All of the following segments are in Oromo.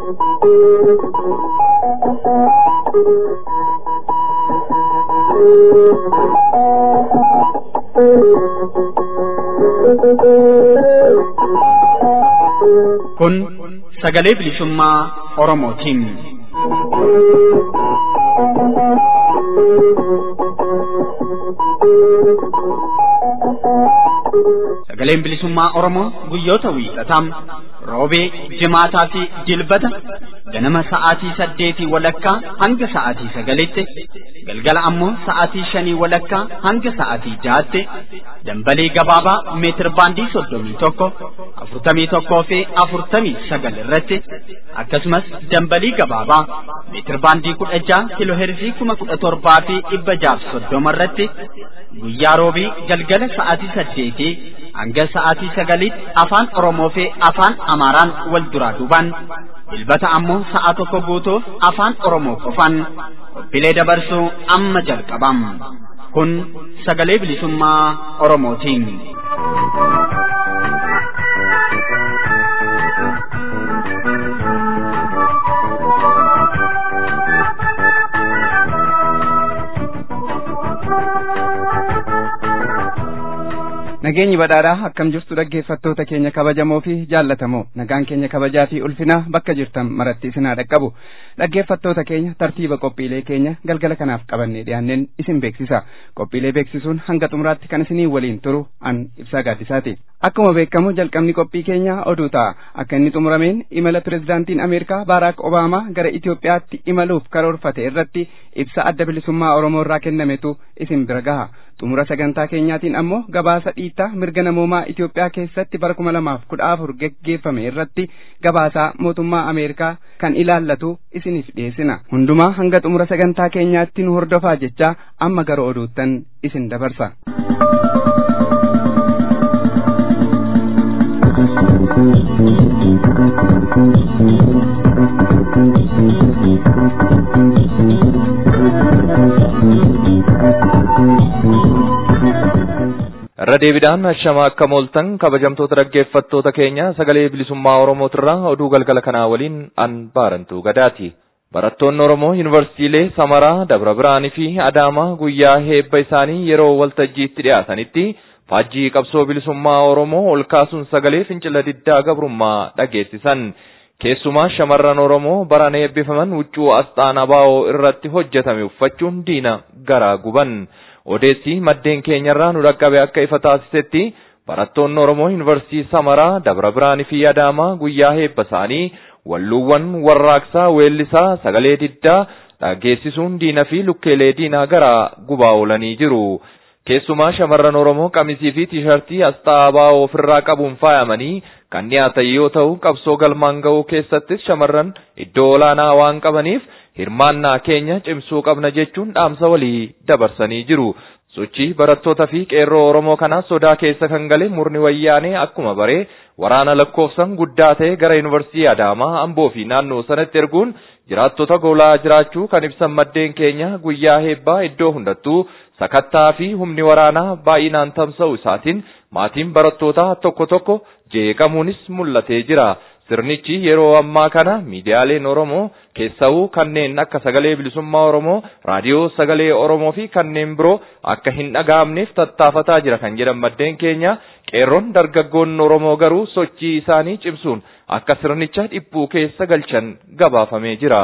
Kun sagalee bilisummaa Oromootiin. Sagaleen bilisummaa Oromoo guyyoota wiixataa roobee, jimaataa fi jilbata ganama sa'aatii saddeetii walakkaa hanga sa'aatii sagalitti galgala ammoo sa'aatii shanii walakkaa hanga sa'aatii jahaatti dambalii gabaabaa meetir baandii soddomii tokko afurtamii tokkoo fi afurtamii sagal irratti akkasumas dambalii gabaabaa meetir baandii kudha jaha kiloo heerzii kuma kudha torbaa fi dhibba jaaf soddoma irratti guyyaa roobii galgala sa'aatii saddeetii hanga sa'aatii sagaliitti afaan Oromoo fi afaan Amaaraan wal duraa duubaan dilbata ammoo sa'a tokko guutuuf afaan Oromoo qofaan qophiilee dabarsuu amma jalqabam. Kun sagalee bilisummaa Oromootiin. Nageenyi badhaadhaa akkam jirtu dhaggeeffattoota keenya kabajamoo fi jaallatamoo nagaan keenya kabajaa fi ulfinaa bakka jirtan maratti isin haa dhaqqabu dhaggeeffattoota keenya tartiiba qophiilee keenya galgala kanaaf qabannee dhiyaanneen isin beeksisa qophiilee beeksisuun hanga xumuraatti kan isinii waliin turu an ibsaa gaaddisaati akkuma beekamu jalqabni qophii keenya oduu ta'a akka inni xumurameen imala pirezidaantiin ameerikaa baaraak obaamaa gara Itoophiyaatti imaluuf karoorfate irratti ibsa adda bilisummaa oromoo irraa kennametu isin bira gaha xumura sagantaa keenyaatiin ammoo gabaasa dhiittaa mirga namoomaa Itoophiyaa keessatti bara kuma lamaaf kudha afur geggeeffame irratti gabaasaa mootummaa Ameerikaa kan ilaallatu isiniif dhiyeessina. Hundumaa hanga xumura sagantaa keenyaatti nu hordofaa jechaa amma gara oduuttan isin dabarsa. irra deebiidhaan ashama akka mooltan kabajamtoota dhaggeeffattoota keenya sagalee bilisummaa oromootirraa oduu galgala kanaa waliin an baarantuu gadaati. Barattoonni Oromoo yuunivarsiitiilee Samaraa, Dabra Biraanii fi Adaamaa guyyaa heebba isaanii yeroo waltajjiitti dhiyaatanitti faajjii qabsoo bilisummaa Oromoo ol kaasuun sagalee fincila diddaa gabrummaa dhageessisan. Keessumaa shamarran Oromoo baran eebbifaman huccuu asxaan abaa'oo irratti hojjetame uffachuun diina garaa guban. Odeessi maddeen keenyarraa nu dhaqqabe akka ifa taasisetti barattoonni Oromoo yuunivarsiitii Samaraa, Dabra Biraanii fi Adaamaa guyyaa heebba isaanii walluuwwan warraaqsaa weellisaa sagalee diddaa dhageessisuun diina fi lukkeelee diinaa garaa gubaa oolanii jiru. Keessumaa shamarran Oromoo qamisii fi tiishartii asxaa abaa'oo ofirraa qabuun faayamanii kan dhiyaatan yoo ta'u qabsoo galmaan ga'uu keessattis shamarran iddoo olaanaa waan qabaniif hirmaannaa keenya cimsuu qabna jechuun dhaamsa walii dabarsanii jiru. Sochii barattoota fi qeerroo Oromoo kanaa sodaa keessa kan gale murni wayyaanee akkuma baree waraana lakkoofsan guddaa ta'e gara yuunivarsiitii Adaamaa, Amboo fi naannoo sanatti erguun jiraattota goolaa jiraachuu kan ibsan maddeen keenya guyyaa heebbaa iddoo hundattuu sakattaa fi humni waraanaa baay'inaan tamsa'u isaatiin maatiin barattootaa tokko tokko jeeqamuunis mul'atee jira. Sirnichi yeroo ammaa kana miidiyaaleen Oromoo keessawuu kanneen akka sagalee bilisummaa Oromoo, raadiyoo sagalee Oromoo fi kanneen biroo akka hin dhaga'amneef tattaafataa jira kan jedhan maddeen keenya qeerroon dargaggoonni Oromoo garuu sochii isaanii cimsuun akka sirnicha dhiphuu keessa galchan gabaafamee jira.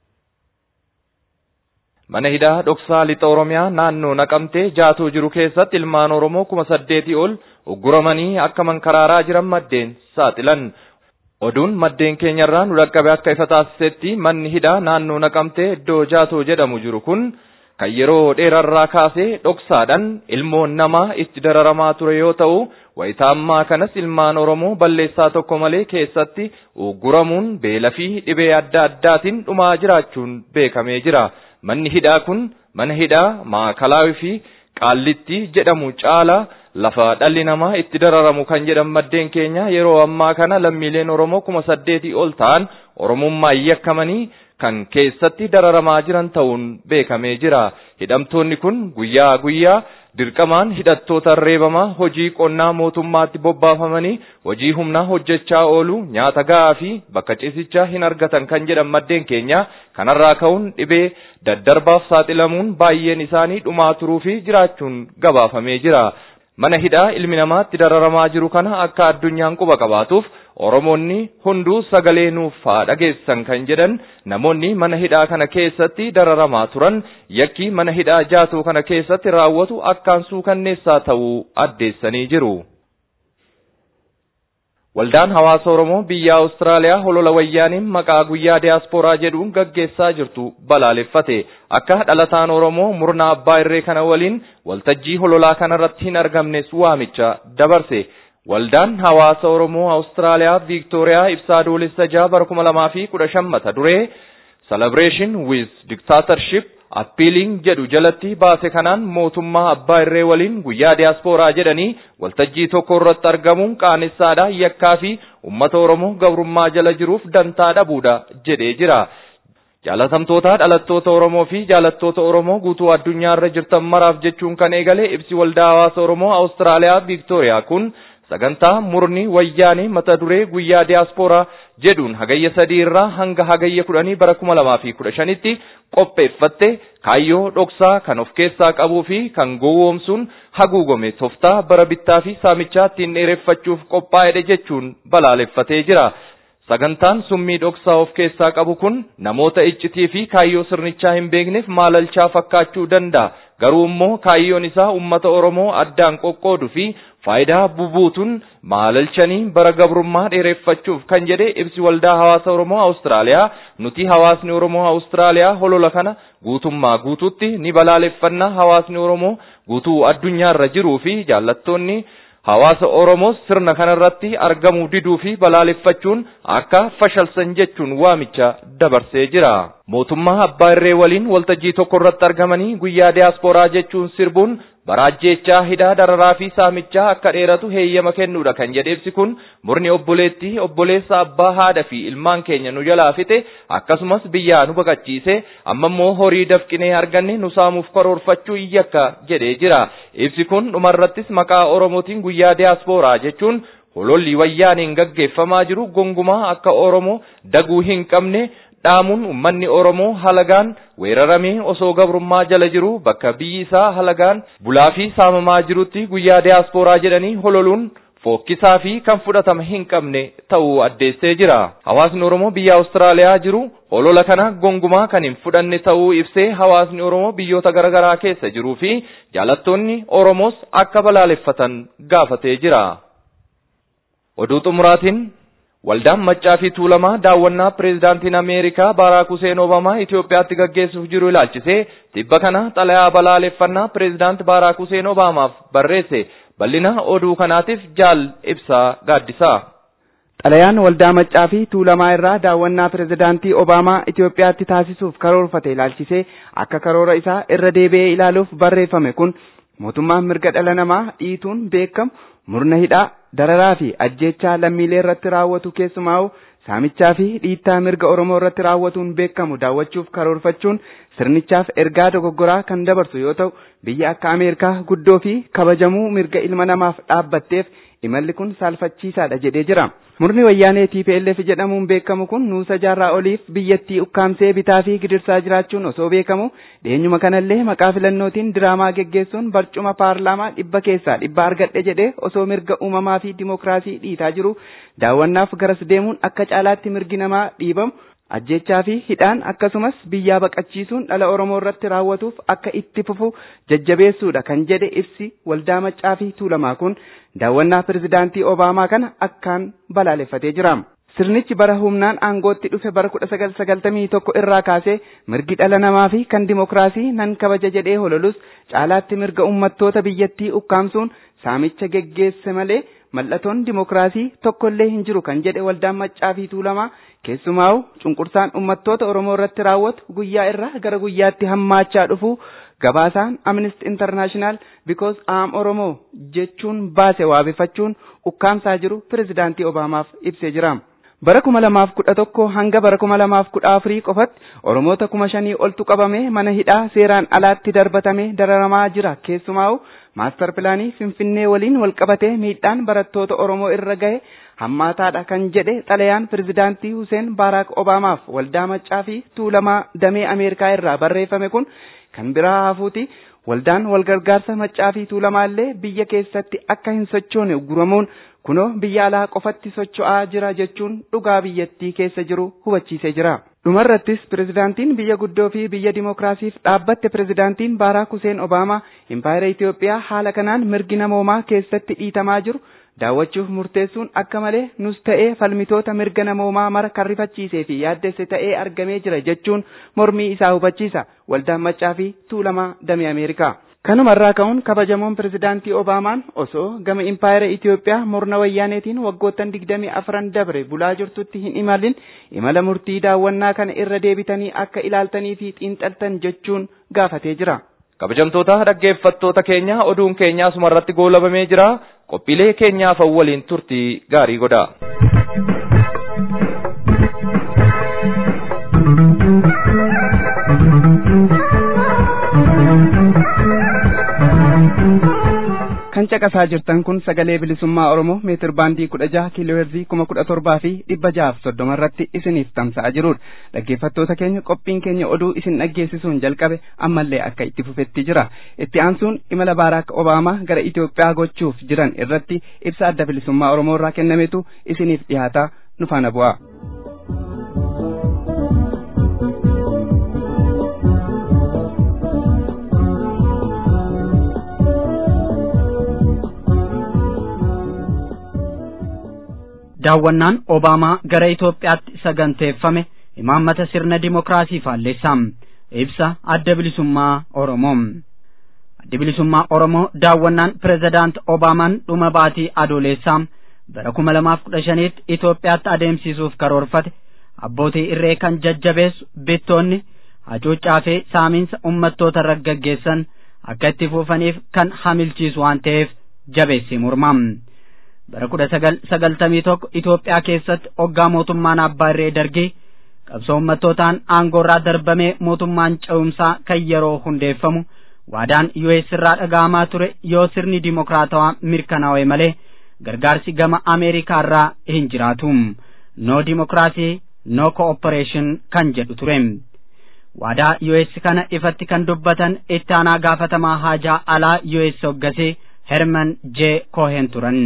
Mana hidhaa dhoksaa lixa Oromiyaa naannoo naqamtee jaatuu jiru keessatti ilmaan Oromoo kuma saddeetii ol ugguramanii akka mankaraaraa jiran maddeen saaxilan. Oduun maddeen keenyarraa nu dhaqqabe akka ifa taasisetti manni hidhaa naannoo naqamtee iddoo jaatoo jedhamu jiru kun kan yeroo dheerarraa kaasee dhoksaadhaan ilmoon namaa itti dararamaa ture yoo ta'u wayitaa ammaa kanas ilmaan Oromoo balleessaa tokko malee keessatti ugguramuun beela fi dhibee adda addaatiin dhumaa jiraachuun beekamee jira. Manni hidhaa kun mana hidhaa maakalaawii fi qaallitti jedhamu caalaa lafa dhalli namaa itti dararamu kan jedhan maddeen keenya yeroo ammaa kana lammiileen Oromoo kuma saddeetii ol ta'an Oromummaa yakkamanii kan keessatti dararamaa jiran ta'uun beekamee jira. Hidhamtoonni kun guyyaa guyyaa dirqamaan hidhattoota reebamaa hojii qonnaa mootummaatti bobbaafamanii hojii humnaa hojjechaa oolu nyaata ga'aa fi bakka ciisichaa hin argatan kan jedhan maddeen keenya kanarraa ka'uun dhibee daddarbaaf saaxilamuun baay'een isaanii dhumaa turuu fi jiraachuun gabaafamee jira. Mana hidhaa ilmi namaatti dararamaa jiru kana akka addunyaan quba qabaatuuf Oromoonni hunduu sagalee nuuf haa dhageessan kan jedhan namoonni mana hidhaa kana keessatti dararamaa turan yakki mana hidhaa jaatuu kana keessatti raawwatu akkaan suukanneessaa ta'uu addeessanii jiru. Waldaan hawaasa Oromoo biyya Awustiraaliyaa holola wayyaaniin maqaa guyyaa diyaaspooraa jedhuun gaggeessaa jirtu balaaleffate. Akka dhalataan Oromoo murna abbaa irree kana waliin waltajjii hololaa kanarratti hin argamnes waamicha dabarse. Waldaan hawaasa Oromoo Awustiraaliyaa Viiktooriyaa ibsaa adoolessa jaha bara kuma lamaa fi kudha shan mata duree Celebration with Dictatorship appiiliin jedhu jalatti baase kanaan mootummaa abbaa irree waliin guyyaa diyaaspooraa jedhanii waltajjii tokko irratti argamuun qaanessadha yakkaa fi uummata Oromoo gabrummaa jala jiruuf dantaa dhabuudha jedhee jira. Jaalatamtoota dhalattoota Oromoo fi jaalattoota Oromoo guutuu addunyaarra jirtan maraaf jechuun kan eegale ibsi waldaa hawaasa Oromoo Awustiraaliyaa Viiktooriyaa kun sagantaa murni wayyaanii mata duree guyyaa diyaaspooraa jedhuun hagayya sadii irraa hanga hagayya kudhanii bara kuma lamaa fi kudha shanitti qopheeffatte kaayyoo dhoksaa kan of keessaa qabuu fi kan gowwoomsuun haguugame toftaa bara bittaa fi saamichaa ittiin dheereffachuuf qophaa'edha jechuun balaaleffatee jira. Sagantaan summii dhoksaa of keessaa qabu kun namoota iccitii fi kaayyoo sirnichaa hin beekneef maalalchaa fakkaachuu danda'a. Garuu immoo kaayyoon isaa uummata Oromoo addaan qoqqooduu fi faayidaa bubuutuun maalalchanii bara gabrummaa dheereffachuuf kan jedhe ibsi waldaa hawaasa Oromoo Awustiraaliyaa nuti hawaasni Oromoo Awustiraaliyaa holola kana guutummaa guutuutti ni balaaleffannaa hawaasni Oromoo guutuu addunyaarra jiruu fi jaallattoonni hawaasa Oromoos sirna kanarratti argamuu diduu fi balaaleffachuun akka fashalsan jechuun waamicha dabarsee jira. Mootummaa abbaa irree waliin waltajjii tokko irratti argamanii guyyaa diyaaspooraa jechuun sirbuun baraajjechaa hidhaa dararaa fi saamichaa akka dheeratu heeyyama kennuudha kan jedhe ibsi kun murni obboleettii obboleessa abbaa haadha fi ilmaan keenya nu jalaa fixe akkasumas biyyaa nu baqachiise amma immoo horii dafqinee arganne nu saamuuf karoorfachuu iyyakka jedhee jira ibsi kun dhumarrattis maqaa oromootiin guyyaa diyaaspooraa jechuun hololli wayyaaniin gaggeeffamaa jiru gongumaa akka oromoo daguu hin qabne dhaamuun ummanni Oromoo halagaan weeraramee osoo gabrummaa jala jiru bakka biyyi isaa halagaan bulaa fi saamamaa jirutti guyyaa diyaaspooraa jedhanii hololuun fookkisaa fi kan fudhatama hin qabne ta'uu addeessee jira. Hawaasni Oromoo biyya Awustiraaliyaa jiru holola kana gongumaa kan hin fudhanne ta'uu ibsee hawaasni Oromoo biyyoota garaagaraa keessa jiruu fi jaalattoonni Oromoos akka balaaleffatan gaafatee jira. Oduu xumuraatiin Waldaan Maccaa fi Tuulamaa daawwannaa pireezidaantiin Ameerikaa Baaraak Huseen Obamaa Itoophiyaatti gaggeessuuf jiru ilaalchisee tibba kana xalayaa balaaleffannaa pireezidaant Baaraak Huseen Obaamaaf barreesse bal'ina oduu kanaatiif jaal ibsaa gaaddisaa. Xalayaan waldaa Maccaa fi Tuulamaa irraa daawwannaa pireezidaantii Obaamaa Itoophiyaatti taasisuuf karoorfate ilaalchisee akka karoora isaa irra deebi'ee ilaaluuf barreeffame kun mootummaan mirga dhala namaa dhiituun beekamu murna hidhaa dararaa fi ajjeechaa lammiilee irratti raawwatu keessumaa saamichaa fi dhiittaa mirga Oromoo irratti raawwatuun beekamu daawwachuuf karoorfachuun sirnichaaf ergaa dogoggoraa kan dabarsu yoo ta'u biyya akka Ameerikaa guddoo fi kabajamuu mirga ilma namaaf dhaabbatteef imalli kun saalfachiisaadha jedhee jira. Murni wayyaanee TPLF jedhamuun beekamu kun nuusa jaarraa oliif biyyattii ukkaamsee bitaa fi gidirsaa jiraachuun osoo beekamu dheenyuma kanallee maqaa filannootiin diraamaa geggeessuun barcuma paarlaamaa dhibba keessaa dhibba argadhe jedhee osoo mirga uumamaa fi dimokiraasii dhiitaa jiru daawwannaaf garas deemuun akka caalaatti mirgi namaa dhiibamu ajjechaa fi hidhaan akkasumas biyyaa baqachiisuun dhala Oromoo irratti raawwatuuf akka itti fufu jajjabeessuudha kan jedhe ibsi waldaa maccaa fi tuulamaa kun daawwannaa pirezidaantii Obaamaa kana akkaan balaaleffatee jira. Sirnichi bara humnaan aangootti dhufe bara kudha sagal sagaltamii tokko irraa kaasee mirgi dhala namaa fi kan dimokiraasii nan kabaja jedhee hololus caalaatti mirga uummattoota biyyattii ukkaamsuun saamicha geggeesse malee mallattoon dimokiraasii tokkollee hin jiru kan jedhe waldaan maccaa fi tuulamaa keessumaa'u cunqursaan uummattoota Oromoo irratti raawwatu guyyaa irraa gara guyyaatti hammaachaa dhufu gabaasaan Amnesty International because am Oromoo jechuun baase waabeffachuun ukkaamsaa jiru pirezidaantii Obaamaaf ibsee jira. bara kuma lamaaf kudha tokko hanga bara kuma lamaaf kudha afurii qofatti oromoota kuma shanii oltu qabame mana hidhaa seeraan alaatti darbatame dararamaa jira keessumaa'u maastar pilaanii finfinnee waliin walqabatee miidhaan barattoota oromoo irra gahe hammaataadha kan jedhe xalayaan pirezidaantii Huseen Baaraak Obaamaaf waldaa maccaa fi tuulamaa damee Ameerikaa irraa barreeffame kun kan biraa hafuuti waldaan walgargaarsa maccaa fi tuulamaallee biyya keessatti akka hin sochoone guramuun kunoo biyya alaa qofatti socho'aa jira jechuun dhugaa biyyattii keessa jiru hubachiisee jira. Dhumarrattis pirezidaantiin biyya guddoo fi biyya dimookiraasiif dhaabbatte pirezidaantiin Baaraak Huseen Obaamaa impaayera Itoophiyaa haala kanaan mirgi namoomaa keessatti dhiitamaa jiru daawwachuuf murteessuun akka malee nus ta'ee falmitoota mirga namoomaa mara kan rifachiisee fi yaaddesse ta'ee argamee jira jechuun mormii isaa hubachiisa waldaan maccaa fi tuulamaa damee Ameerikaa. Kanumarraa ka'uun kabajamoon pirezidaantii Obaamaan osoo gama impaayera Itoophiyaa morna wayyaaneetiin waggoottan digdamii afran dabre bulaa jirtutti hin imalin imala murtii daawwannaa kana irra deebitanii akka ilaaltanii fi xiinxaltan jechuun gaafatee jira. Kabajamtoota dhaggeeffattoota keenya oduun keenya asumarratti goolabamee jira qophiilee keenyaaf waliin turtii gaarii godha. kan caqasaa jirtan kun sagalee bilisummaa oromoo meetir baandii kudha jaha kiilooheerzii kuma kudha torbaa fi dhibba jahaaf soddoma irratti isiniif tamsa'aa jirudha dhaggeeffattoota keenya qophiin keenya oduu isin dhaggeessisuun jalqabe ammallee akka itti fufetti jira itti aansuun imala baaraak obaamaa gara itiyoophiyaa gochuuf jiran irratti ibsa adda bilisummaa oromoo irraa kennametu isiniif dhiyaataa nu faana bu'aa. daawwannaan Obaamaa gara Itoophiyaatti saganteeffame imaammata sirna dimookiraasii faalleessaam ibsa adda bilisummaa Oromoo. Adda bilisummaa Oromoo daawwannaan pirezidaant Obaamaan dhuma baatii adoolessaam bara kuma lamaaf kudha shaniitti Itoophiyaatti adeemsisuuf karoorfate abbootii irree kan jajjabeessu bittoonni hacuuccaa fi saamiinsa uummattoota irra gaggeessan akka itti fufaniif kan hamilchiisu waan ta'eef jabeessee mormaam. bara kudha sagal sagaltamii tokko Itoophiyaa keessatti hoggaa mootummaan abbaa irree dargii qabsoo uummattootaan aangoorraa darbamee mootummaan ce'umsaa kan yeroo hundeeffamu waadaan US irraa dhaga'amaa ture yoo sirni dimokiraatawaa mirkanaa'e malee gargaarsi gama Ameerikaa irraa hin jiraatu no dimokiraasii no cooperation kan jedhu ture waadaa US kana ifatti kan dubbatan itti aanaa gaafatamaa haajaa alaa US hoggasee Herman J. Cohen turan.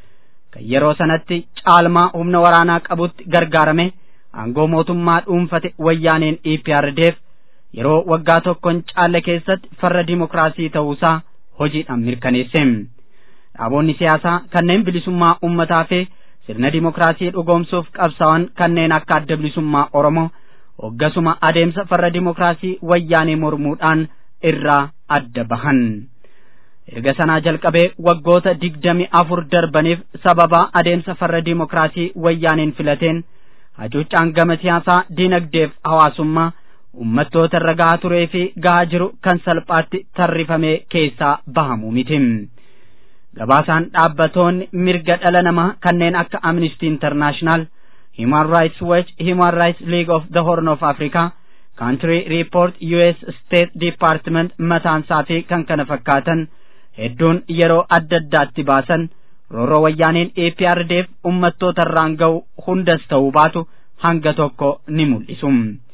kan yeroo sanatti caalmaa humna waraanaa qabutti gargaarame aangoo mootummaa dhuunfate wayyaaneen EPRDF yeroo waggaa tokkoon caalle keessatti farra dimokiraasii ta'uusaa hojiidhaan mirkaneesse. Dhaabonni siyaasaa kanneen bilisummaa uummataa fi sirna dimokiraasii dhugoomsuuf qabsaa'an kanneen akka adda bilisummaa Oromoo hoggasuma adeemsa farra dimokiraasii wayyaanee mormuudhaan irraa adda bahan. erga sanaa jalqabee waggoota digdami afur darbaniif sababa adeemsa farra dimokiraasii wayyaaneen filateen hacuuccaan gama siyaasaa diinagdeef hawaasummaa uummattoota irra gahaa turee fi gahaa jiru kan salphaatti tarrifamee keessaa bahamu miti. Gabaasaan dhaabbatoonni mirga dhala namaa kanneen akka Amnesty International, Human Rights Watch, Human Rights League of the Horn of Africa, Country Report, US State Department mataansaa fi kan kana fakkaatan hedduun yeroo adda addaatti baasan rooroo wayyaaneen APRDF uummattoota irraan ga'u hundas ta'uu baatu hanga tokko ni mul'isu.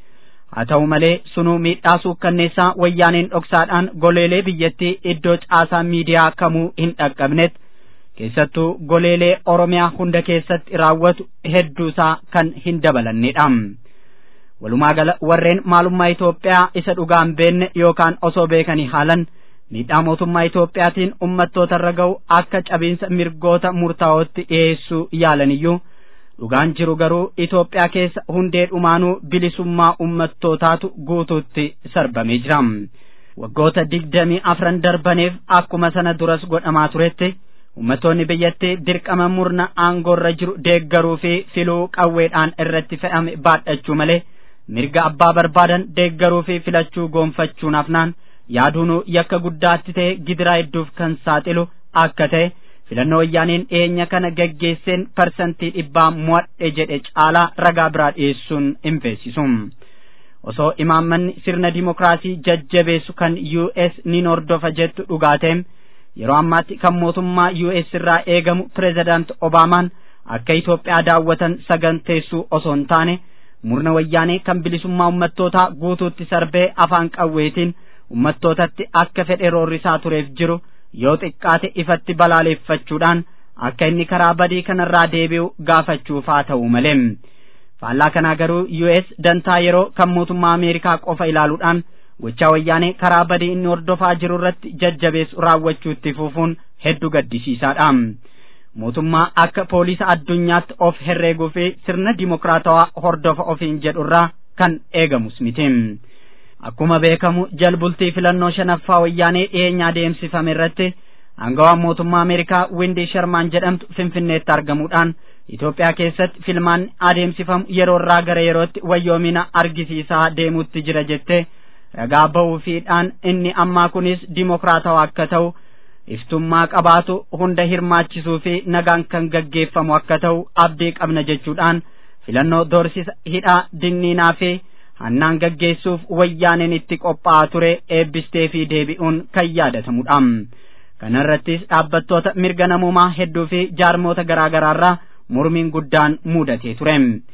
Haa ta'u malee sunuu miidhaa suukkanneessaa wayyaaneen dhoksaadhaan goleelee biyyattii iddoo caasaa miidiyaa kamuu hin dhaqqabnet keessattuu goleelee Oromiyaa hunda keessatti raawwatu hedduusaa kan hin dabalannedha. Walumaa gala warreen maalummaa Itoophiyaa isa dhugaan beenne yookaan osoo beekanii haalan miidhaa mootummaa Itoophiyaatiin uummattoota irra ga'u akka cabiinsa mirgoota murtaa'ootti dhiyeessuu yaalaniyyuu dhugaan jiru garuu Itoophiyaa keessa hundee dhumaanuu bilisummaa uummattootaatu guutuutti sarbamee jira. Waggoota digdamii afran darbaniif akkuma sana duras godhamaa turetti uummattoonni biyyattii dirqama murna aangoorra jiru deeggaruu fi filuu qawweedhaan irratti fe'ame baadhachuu malee mirga abbaa barbaadan deeggaruu fi filachuu goonfachuun hafnaan yaaduun yakka guddaatti ta'e gidiraa hedduuf kan saaxilu akka ta'e filannoo wayyaaneen dhiyeenya kana geggeesseen parsantii dhibbaa mo'adhe jedhe caalaa ragaa biraa dhiyeessuun hin feesisu. osoo imaammanni sirna dimokiraasii jajjabeessu kan US ni hordofa jettu dhugaateem yeroo ammaatti kan mootummaa US irraa eegamu pireezidaant Obaamaan akka Itoophiyaa daawwatan saganteessuu osoo hin taane murna wayyaanee kan bilisummaa ummattootaa guutuutti sarbee afaan qawweetiin ummattootatti akka fedhe roorrisaa tureef jiru yoo xiqqaate ifatti balaaleeffachuudhaan akka inni karaa badii kanarraa deebi'u gaafachuufaa ta'u malee. faallaa kanaa garuu US dantaa yeroo kan mootummaa Ameerikaa qofa ilaaluudhaan gochaa wayyaanee karaa badii inni hordofaa jiru irratti jajjabeessu raawwachuutti fufuun hedduu gaddisiisaadha. Mootummaa akka poolisa addunyaatti of herreeguu fi sirna dimokiraatawaa hordofa ofiin jedhurraa kan eegamus miti. Akkuma beekamu jalbultii filannoo shanaffaa wayyaanee dhiyeenya adeemsifame irratti aangawaan mootummaa Ameerikaa Windi Shermaan jedhamtu Finfinneetti argamuudhaan Itoophiyaa keessatti filmaan adeemsifamu yeroo irraa gara yerootti wayyoomina argisiisaa deemuutti jira jettee ragaa ba'uufiidhaan inni ammaa kunis dimokiraatawaa akka ta'u iftummaa qabaatu hunda hirmaachisuu fi nagaan kan gaggeeffamu akka ta'u abdii qabna jechuudhaan filannoo doorsisa hidhaa dinniinaa fi hannaan gaggeessuuf wayyaaneen itti qophaa'aa ture eebbistee fi deebi'uun kan yaadatamudha. Kana irrattis dhaabbattoota mirga namummaa hedduu fi jaarmoota garaa garaarraa mormiin guddaan mudatee ture.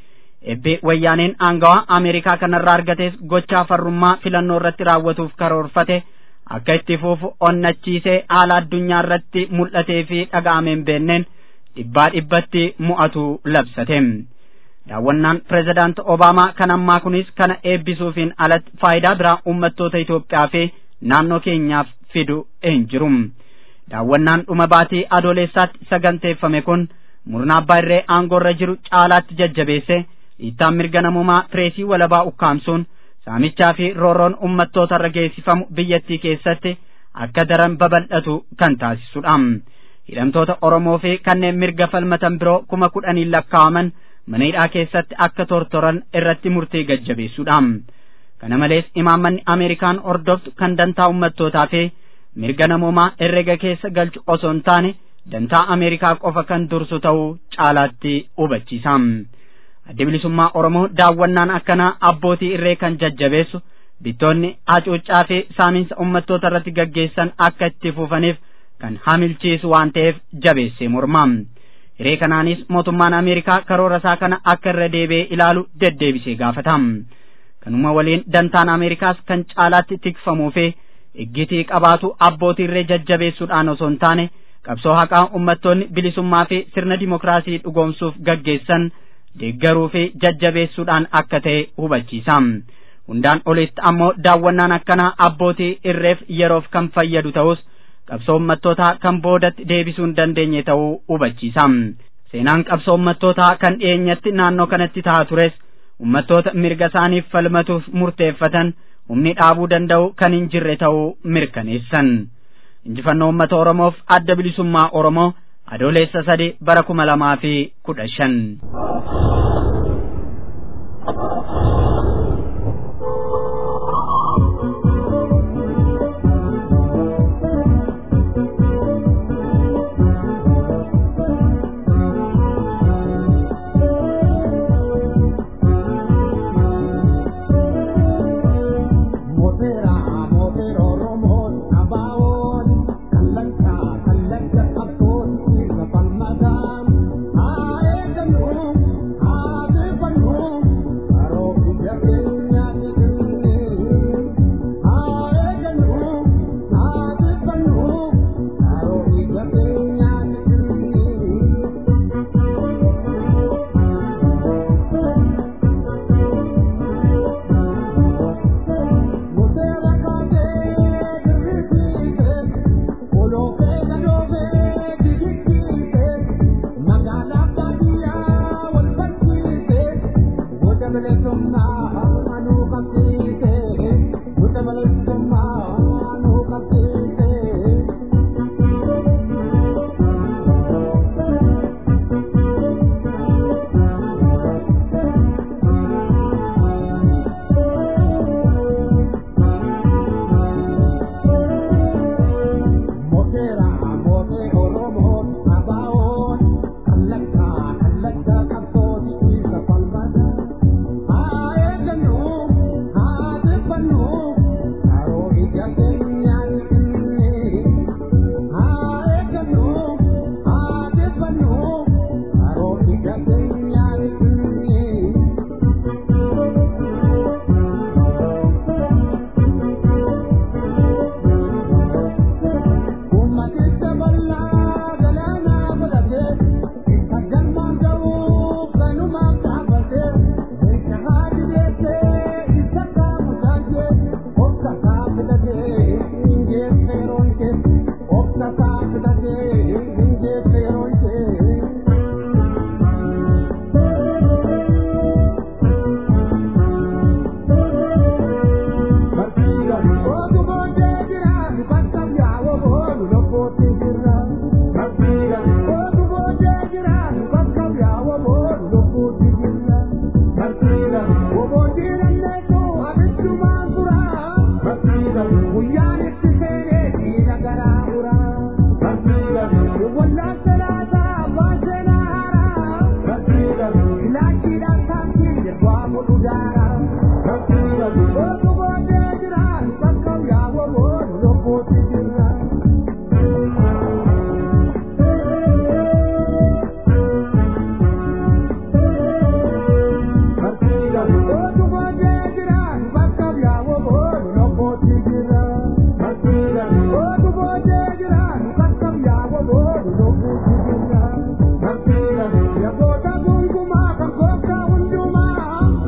Ebbe wayyaaneen aangawaa Ameerikaa kanarraa argates gochaa farrummaa filannoo irratti raawwatuuf karoorfate akka itti fufu onnachiisee haala addunyaa irratti mul'atee fi dhaga'amee hin beenneen dhibbaa dhibbatti mu'atu labsate. Daawwannaan pireezidaant Obaamaa kan ammaa kunis kana eebbisuufiin alatti faayidaa biraa uummattoota Itoophiyaa fi naannoo keenyaaf fidu hin jiru. Daawwannaan dhuma baatii adoolessaatti saganteeffame kun murna abbaa irree aangoorra jiru caalaatti jajjabeesse dhiittaan mirga namummaa pireesii walabaa ukkaamsuun saamichaa fi roorroon uummattoota irra geessifamu biyyattii keessatti akka daran babal'atu kan taasisudha. Hidhamtoota Oromoo fi kanneen mirga falmatan biroo kuma kudhaniin lakkaa'aman mana hidhaa keessatti akka tortoran irratti murtee gajjabeessuudha. Kana malees imaammanni Ameerikaan hordoftu kan dantaa uummattootaa fi mirga namummaa herrega keessa galchu osoo hin taane dantaa Ameerikaa qofa kan dursu ta'uu caalaatti hubachiisa. Adda bilisummaa Oromoo daawwannaan akkanaa abbootii irree kan jajjabeessu bittoonni hacuuccaa fi saaminsa uummattoota irratti gaggeessan akka itti fufaniif kan hamilchiisu waan ta'eef jabeessee morma. Hiree kanaanis mootummaan Ameerikaa karoora isaa kana akka irra deebi'ee ilaalu deddeebisee gaafata. Kanuma waliin dantaan Ameerikaas kan caalaatti tikfamuu fi iggitii qabaatu abbootii irree jajjabeessuudhaan osoo hin taane qabsoo haqaa uummattoonni bilisummaa fi sirna dimokiraasii dhugoomsuuf gaggeessan deeggaruu fi jajjabeessuudhaan akka ta'e hubachiisa. Hundaan olitti ammoo daawwannaan akkanaa abbootii irreef yeroof kan fayyadu ta'us qabsoo uummattootaa kan boodatti deebisuu hin dandeenye ta'uu hubachiisa. Seenaan qabsoo uummattootaa kan dhiyeenyatti naannoo kanatti ta'aa tures uummattoota mirga isaaniif falmatuuf murteeffatan humni dhaabuu danda'u kan hin jirre ta'uu mirkaneessan. Injifannoo uummata Oromoof adda bilisummaa Oromoo adoolessa sadi bara kuma lamaa fi kudha shan.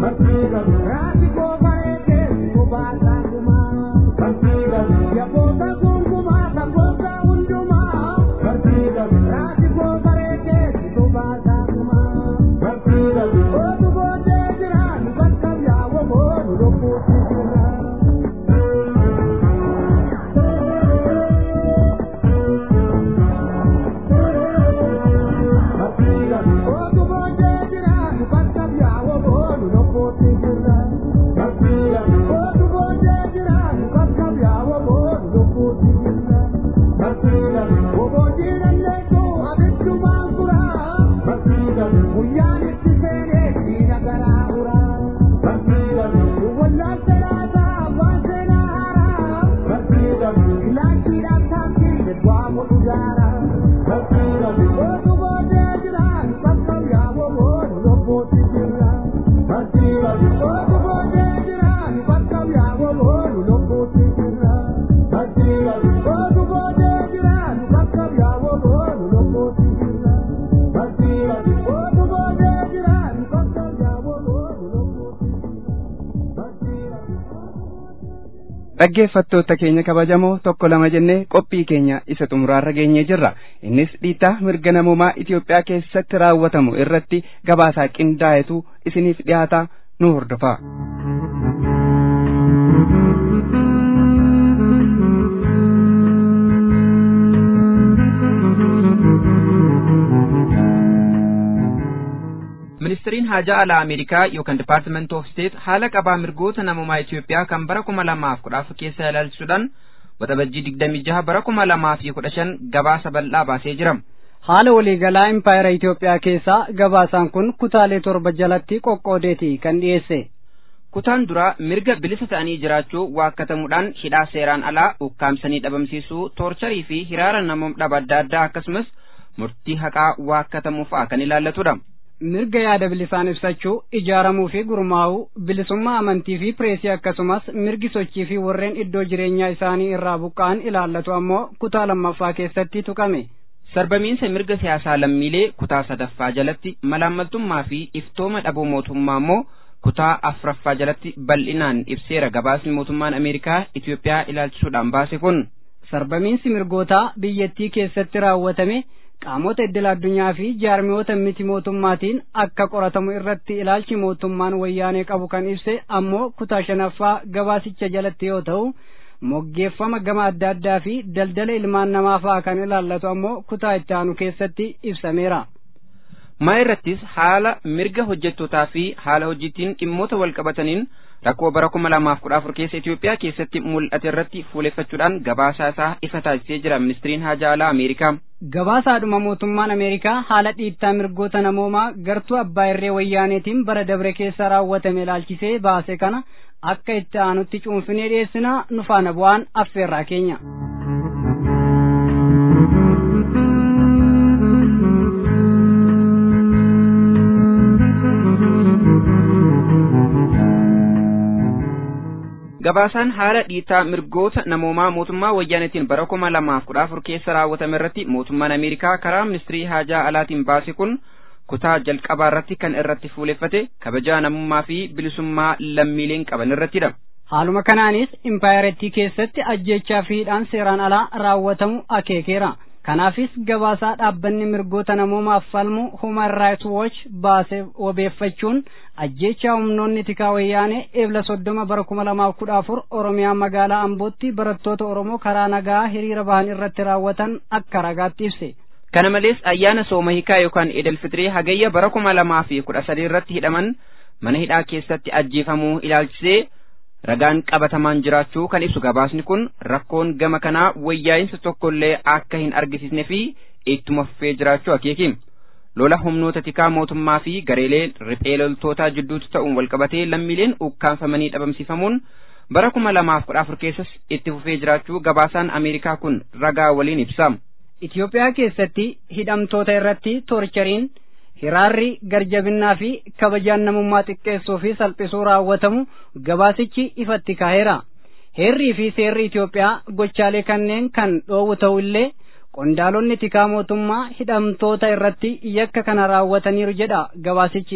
dhaggeeffattoota keenya kabajamoo tokko lama jennee qophii keenya isa xumuraarra geenyee jirra innis dhiittaa mirga namummaa Itoophiyaa keessatti raawwatamu irratti gabaasaa qindaa'etu isiniif dhiyaataa nu hordofaa. ministiriin haajaa alaa ameerikaa yookaan dipaartimenti oof steet haala qabaa mirgoota namummaa Itoophiyaa kan bara kuma lamaaf kudha afur keessa ilaalchisuudhaan waxabajjii digdamii jaha bara kuma lamaa fi kudha shan gabaasa bal'aa baasee jira. haala waliigalaa impaayera Itoophiyaa keessaa gabaasaan kun kutaalee torba jalatti qoqqoodeeti kan dhiyeesse. kutaan duraa mirga bilisa ta'anii jiraachuu waakkatamuudhaan hidhaa seeraan alaa ukkaamsanii dhabamsiisuu toorcharii fi hiraara namoota dhaba adda addaa akkasumas murtii haqaa waakkatamuu fa'a kan ilaallatudha. mirga yaada bilisaan ibsachuu ijaaramuu fi gurmaa'uu bilisummaa amantii fi pireesii akkasumas mirgi sochii fi warreen iddoo jireenyaa isaanii irraa buqqa'an ilaallatu ammoo kutaa lammaffaa keessatti tuqame. sarbamiinsa mirga siyaasaa lammiilee kutaa sadaffaa jalatti malaammaltummaa fi iftooma dhabuu mootummaa ammoo kutaa afuraffaa jalatti bal'inaan ibseera gabaasni mootummaan ameerikaa Itoophiyaa ilaalchisuudhaan baase kun. sarbamiinsi mirgootaa biyyattii keessatti raawwatame qaamota iddil addunyaa fi jaarmiyoota miti mootummaatiin akka qoratamu irratti ilaalchi mootummaan wayyaanee qabu kan ibse ammoo kutaa shanaffaa gabaasicha jalatti yoo ta'u moggeeffama gama adda addaa fi daldala ilmaan namaa fa'a kan ilaallatu ammoo kutaa itti aanu keessatti ibsameera. maa irrattis haala mirga hojjettootaa fi haala hojiitiin dhimmoota wal qabataniin rakkoo bara kuma lamaaf kudha afur keessa Itoophiyaa keessatti mul'ate irratti fuuleffachuudhaan gabaasaa isaa ifa taasisee jira ministiriin haajaa alaa Ameerikaa. Gabaasaadhuma mootummaan Ameerikaa haala dhiittaa mirgoota namoomaa gartuu abbaa irree wayyaaneetiin bara dabre keessa raawwatame ilaalchisee baase kana akka itti aanutti cuunfinee dhiyeessina nu faana bu'aan affeerraa keenya. gabaasaan haala dhiittaa mirgoota namoomaa mootummaa wayyaanetiin bara kuma lamaaf kudha afur keessa raawwatame irratti mootummaan ameerikaa karaa ministirii haajaa alaatiin baase kun kutaa jalqabaa irratti kan irratti fuuleffate kabajaa namummaa fi bilisummaa lammiileen qaban irrattidha. Haaluma kanaanis impaayarettii keessatti ajjechaa fi hidhaan seeraan alaa raawwatamu akeekeera. Kanaafis gabaasaa dhaabbanni mirgoota namoomaaf falmu Human Rights Watch baase wabeeffachuun ajjechaa humnoonni tikaa wayyaanee eebla soddoma bara kuma lamaaf kudha afur Oromiyaa magaalaa Ambootti barattoota Oromoo karaa nagaa hiriira bahan irratti raawwatan akka ragaatti ibse. Kana malees ayyaana sooma hiikaa yookaan Eidal Fitrii hagayya bara kuma lamaa fi kudha sadii irratti hidhaman mana hidhaa keessatti ajjeefamuu ilaalchisee ragaan qabatamaan jiraachuu kan ibsu gabaasni kun rakkoon gama kanaa wayyaa'insa tokkollee akka hin argisiisne fi ittuma fufee jiraachuu akeeki. Lola humnoota tikaa mootummaa fi gareelee riphee loltootaa jidduutti ta'uun walqabatee lammiileen ukkaanfamanii dhabamsiifamuun bara kuma lamaaf kudha afur keessas itti fufee jiraachuu gabaasaan Ameerikaa kun ragaa waliin ibsa. Itoophiyaa keessatti hidhamtoota irratti toorchariin hiraarri garjabinnaa fi kabajaan namummaa xiqqeessuu fi salphisuu raawwatamu gabaasichi ifatti kaa'eera. Heerrii fi seerri Itoophiyaa gochaalee kanneen kan dhoowwu ta'u illee qondaalonni tikaa mootummaa hidhamtoota irratti yakka kana raawwataniiru jedha gabaasichi.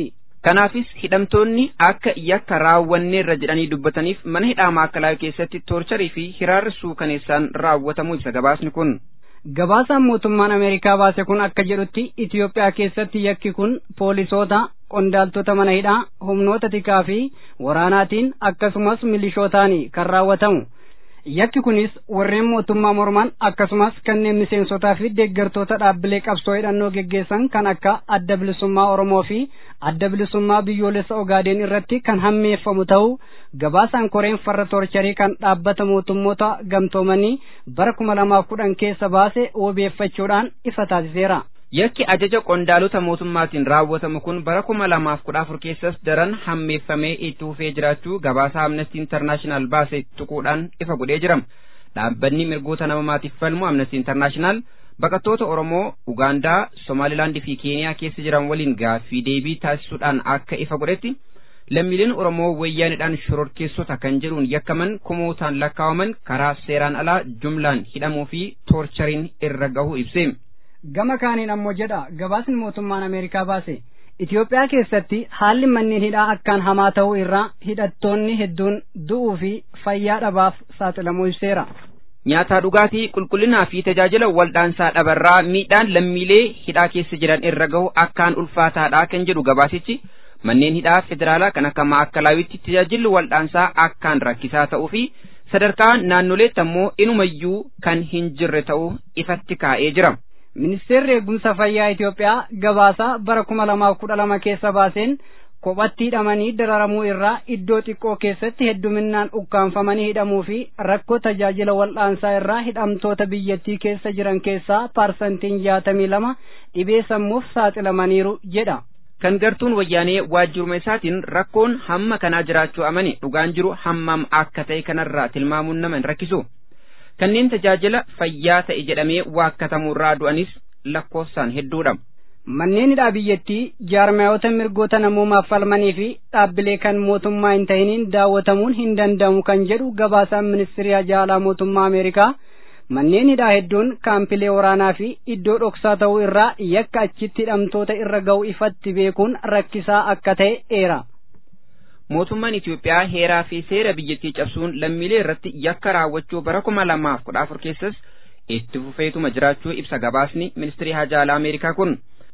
Kanaafis hidhamtoonni akka yakka raawwanneerra jedhanii dubbataniif mana hidhaa maakalaawii keessatti toorcharii fi hiraarri suukaneessaan raawwatamuu ibsa gabaasni kun. Gabaasaan mootummaan Ameerikaa baase kun akka jedhutti Itoophiyaa keessatti yakki kun poolisoota, qondaaltota mana hidhaa, humnoota tikaa fi waraanaatiin akkasumas milishootaani kan raawwatamu. Yakki kunis warreen mootummaa morman akkasumas kanneen miseensotaa fi deeggartoota dhaabbilee qabsoo hidhannoo geggeessan kan akka adda bilisummaa Oromoo fi adda bilisummaa biyyoolessa Ogaadeen irratti kan hammeeffamu ta'uu gabaasaan koreen farra toorcharii kan dhaabbata mootummoota gamtoomanii bara kuma lamaaf kudhan keessa baase wabeeffachuudhaan ifa taasiseera. Yakki ajaja qondaalota mootummaatiin raawwatamu kun bara kuma lamaaf kudha afur keessas daran hammeeffamee itti fufee jiraachuu gabaasa Amnesty International baase tuquudhaan ifa godhee jira. Dhaabbanni mirgoota namoomaatiif falmu Amnesty International baqattoota Oromoo, Ugaandaa, Somaalilaandii fi Keeniyaa keessa jiran waliin gaaffii deebii taasisuudhaan akka ifa godhetti lammiileen Oromoo wayyaanidhaan shororkeessota kan jedhuun yakkaman kumootaan lakkaawaman karaa seeraan alaa jumlaan hidhamuu fi toorchariin irra gahuu ibse. gama kaaniin ammoo jedha gabaasni mootummaan ameerikaa baase Itoophiyaa keessatti haalli manneen hidhaa akkaan hamaa ta'uu irraa hidhattoonni hedduun du'uu fi fayyaa dhabaaf saaxilamuu ibseera. Nyaataa dhugaatii qulqullinaa fi tajaajila waldhaansaa dhabarraa miidhaan lammiilee hidhaa keessa jiran irra gahu akkaan ulfaataadha kan jedhu gabaasichi manneen hidhaa federaalaa kan akka maakkalawitti tajaajilli waldhaansaa akkaan rakkisaa ta'uu fi sadarkaa naannoleetti ammoo inumayyuu kan hin jirre ta'uu ifatti kaa'ee jira. Ministeerri eegumsa fayyaa Itoophiyaa gabaasaa bara kuma lamaaf kudha lama keessa baaseen kophatti hidhamanii dararamuu irraa iddoo xiqqoo keessatti hedduminaan ukkaanfamanii hidhamuu fi rakkoo tajaajila wal'aansaa irraa hidhamtoota biyyattii keessa jiran keessaa parsantiin jaatamii lama dhibee sammuuf saaxilamaniiru jedha. Kan gartuun wayyaanee waajjiruma isaatiin rakkoon hamma kanaa jiraachuu amane dhugaan jiru hammam akka ta'e kanarraa tilmaamuun nama hin rakkisu. kanneen tajaajila fayyaa ta'e jedhamee waakkatamuurraa du'anis lakkoofsaan hedduudha. Manneen hidhaa biyyattii jaarmayoota mirgoota namoomaaf falmanii fi dhaabbilee kan mootummaa hin ta'iniin daawwatamuun hin danda'amu kan jedhu gabaasaan ministirii ajaalaa mootummaa Ameerikaa manneen hidhaa hedduun kaampilee waraanaa fi iddoo dhoksaa ta'uu irraa yakka achitti hidhamtoota irra ga'u ifatti beekuun rakkisaa akka ta'e eera. mootummaan Itoophiyaa heeraa fi seera biyyattii cabsuun lammiilee irratti yakka raawwachuu bara kuma lamaaf kudha afur keessas itti fufeetuma jiraachuu ibsa gabaasni ministirii hajaalaa Ameerikaa kun.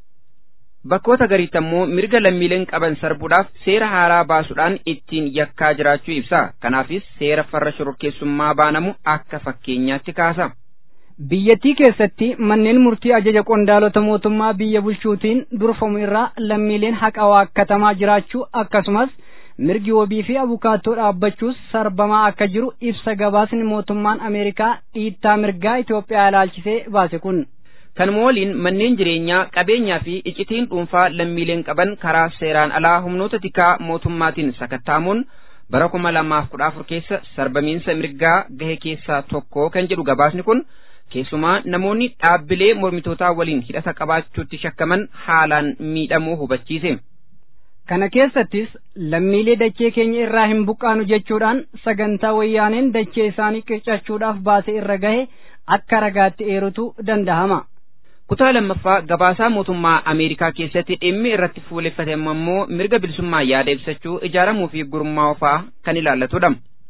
Bakkoota gariitti ammoo mirga lammiileen qaban sarbuudhaaf seera haaraa baasuudhaan ittiin yakkaa jiraachuu ibsa. Kanaafis seera farra shororkeessummaa baanamu akka fakkeenyaatti kaasa. Biyyattii keessatti manneen murtii ajaja qondaalota mootummaa biyya bulchuutiin durfamu irraa lammiileen haqa waakkatamaa jiraachuu akkasumas mirgi wabii fi abukaattoo dhaabbachuus sarbamaa akka jiru ibsa gabaasni mootummaan Ameerikaa dhiittaa mirgaa Itoophiyaa ilaalchisee baase kun. Kanuma waliin manneen jireenyaa qabeenyaa fi icitiin dhuunfaa lammiileen qaban karaa seeraan alaa humnoota tikaa mootummaatiin sakattaamuun bara kuma lamaaf kudha afur keessa sarbamiinsa mirgaa gahe keessaa tokko kan jedhu gabaasni kun keessumaa namoonni dhaabbilee mormitootaa waliin hidhata qabaachuutti shakkaman haalaan miidhamuu hubachiise. Kana keessattis lammiilee dachee keenya irraa hin buqqaanu jechuudhaan sagantaa wayyaaneen dachee isaanii qircachuudhaaf baase irra gahe akka ragaatti eerutu danda'ama. Kutaa lammaffaa gabaasaa mootummaa Ameerikaa keessatti dhimmi irratti fuuleffatame ammoo mirga bilisummaa yaada ibsachuu ijaaramuu fi gurmaa'uu fa'aa kan ilaallatudha.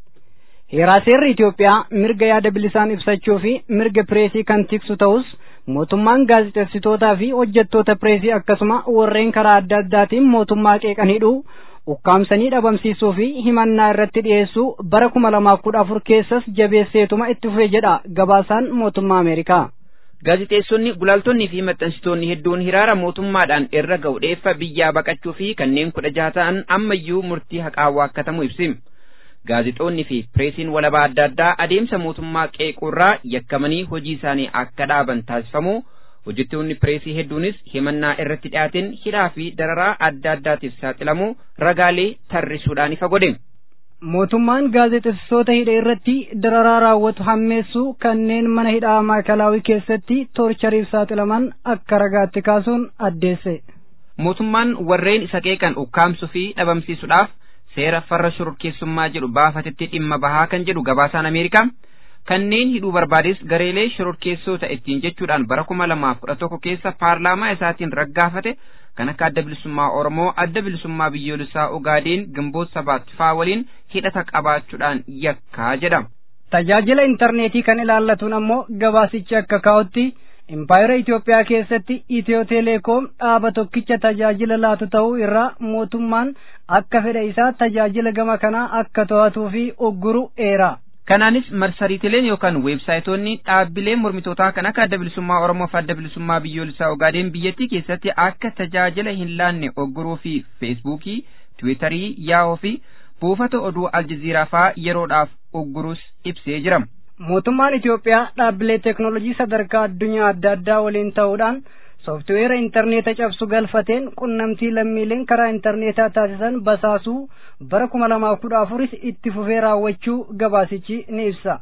Heeraa seerri Itoophiyaa mirga yaada bilisaan ibsachuu fi mirga pireesii kan tiksu ta'us mootummaan gaazexeessitootaa fi hojjettoota pireesii akkasuma warreen karaa adda addaatiin mootummaa qeeqan hidhuu ukkaamsanii dhabamsiisuu fi himannaa irratti dhiyeessuu bara kuma lamaaf kudha afur keessas jabeesseetuma itti fufe jedha gabaasaan mootummaa Ameerikaa. Gaazexeessonni gulaaltonnii fi maxxansitoonni hedduun hiraara mootummaadhaan irra ga'u dheeffa biyyaa baqachuu fi kanneen kudha jaha ta'an ammayyuu murtii haqaa waakkatamuu ibsi. Gaazexoonni fi pireesiin walabaa adda addaa adeemsa mootummaa qeequurraa yakkamanii hojii isaanii akka dhaaban taasifamu hojjettoonni pireesii hedduunis himannaa irratti dhiyaateen hidhaa fi dararaa adda addaatiif saaxilamu ragaalee tarrisuudhaan ifa godhe. Mootummaan gaazexeessitoota hidha irratti dararaa raawwatu hammeessuu kanneen mana hidhaa maakalaawii keessatti toorchariif saaxilaman akka ragaatti kaasuun addeesse. Mootummaan warreen isa qeeqan ukkaamsuu fi dhabamsiisuudhaaf seera farra shororkeessummaa jedhu baafatetti dhimma bahaa kan jedhu gabaasaan Ameerikaa kanneen hidhuu barbaades gareelee shororkeessota ittiin jechuudhaan bara kuma lamaaf kudha tokko keessa paarlaamaa isaatiin raggaafate kan akka adda bilisummaa Oromoo, adda bilisummaa biyyoolessaa Ogaadeen, Gimboot Sabaat faa waliin hidhata qabaachuudhaan yakkaa jedhama. Tajaajila intarneetii kan ilaallatuun ammoo gabaasichi akka kaa'utti impaayera Itoophiyaa keessatti Itiyoo Teleekoom dhaaba tokkicha tajaajila laatu ta'uu irraa mootummaan akka fedha isaa tajaajila gama kanaa akka to'atuu fi ugguru eera. Kanaanis marsariitileen yookaan weebsaayitoonni dhaabbilee mormitootaa kan akka adda bilisummaa Oromoo fi adda bilisummaa biyyoolessaa Ogaadeen biyyattii keessatti akka tajaajila hin laanne ugguruu fi feesbuukii, tiwiitarii, yaahoo fi buufata oduu aljaziiraa faa yeroodhaaf ugguruus ibsee jira. Mootummaan Itoophiyaa dhaabbilee teeknoolojii sadarkaa addunyaa adda addaa waliin ta'uudhaan sooftiweera intarneeta cabsu galfateen qunnamtii lammiileen karaa intarneetaa taasisan basaasuu bara kuma lamaaf kudha afuris itti fufee raawwachuu gabaasichi ni ibsa.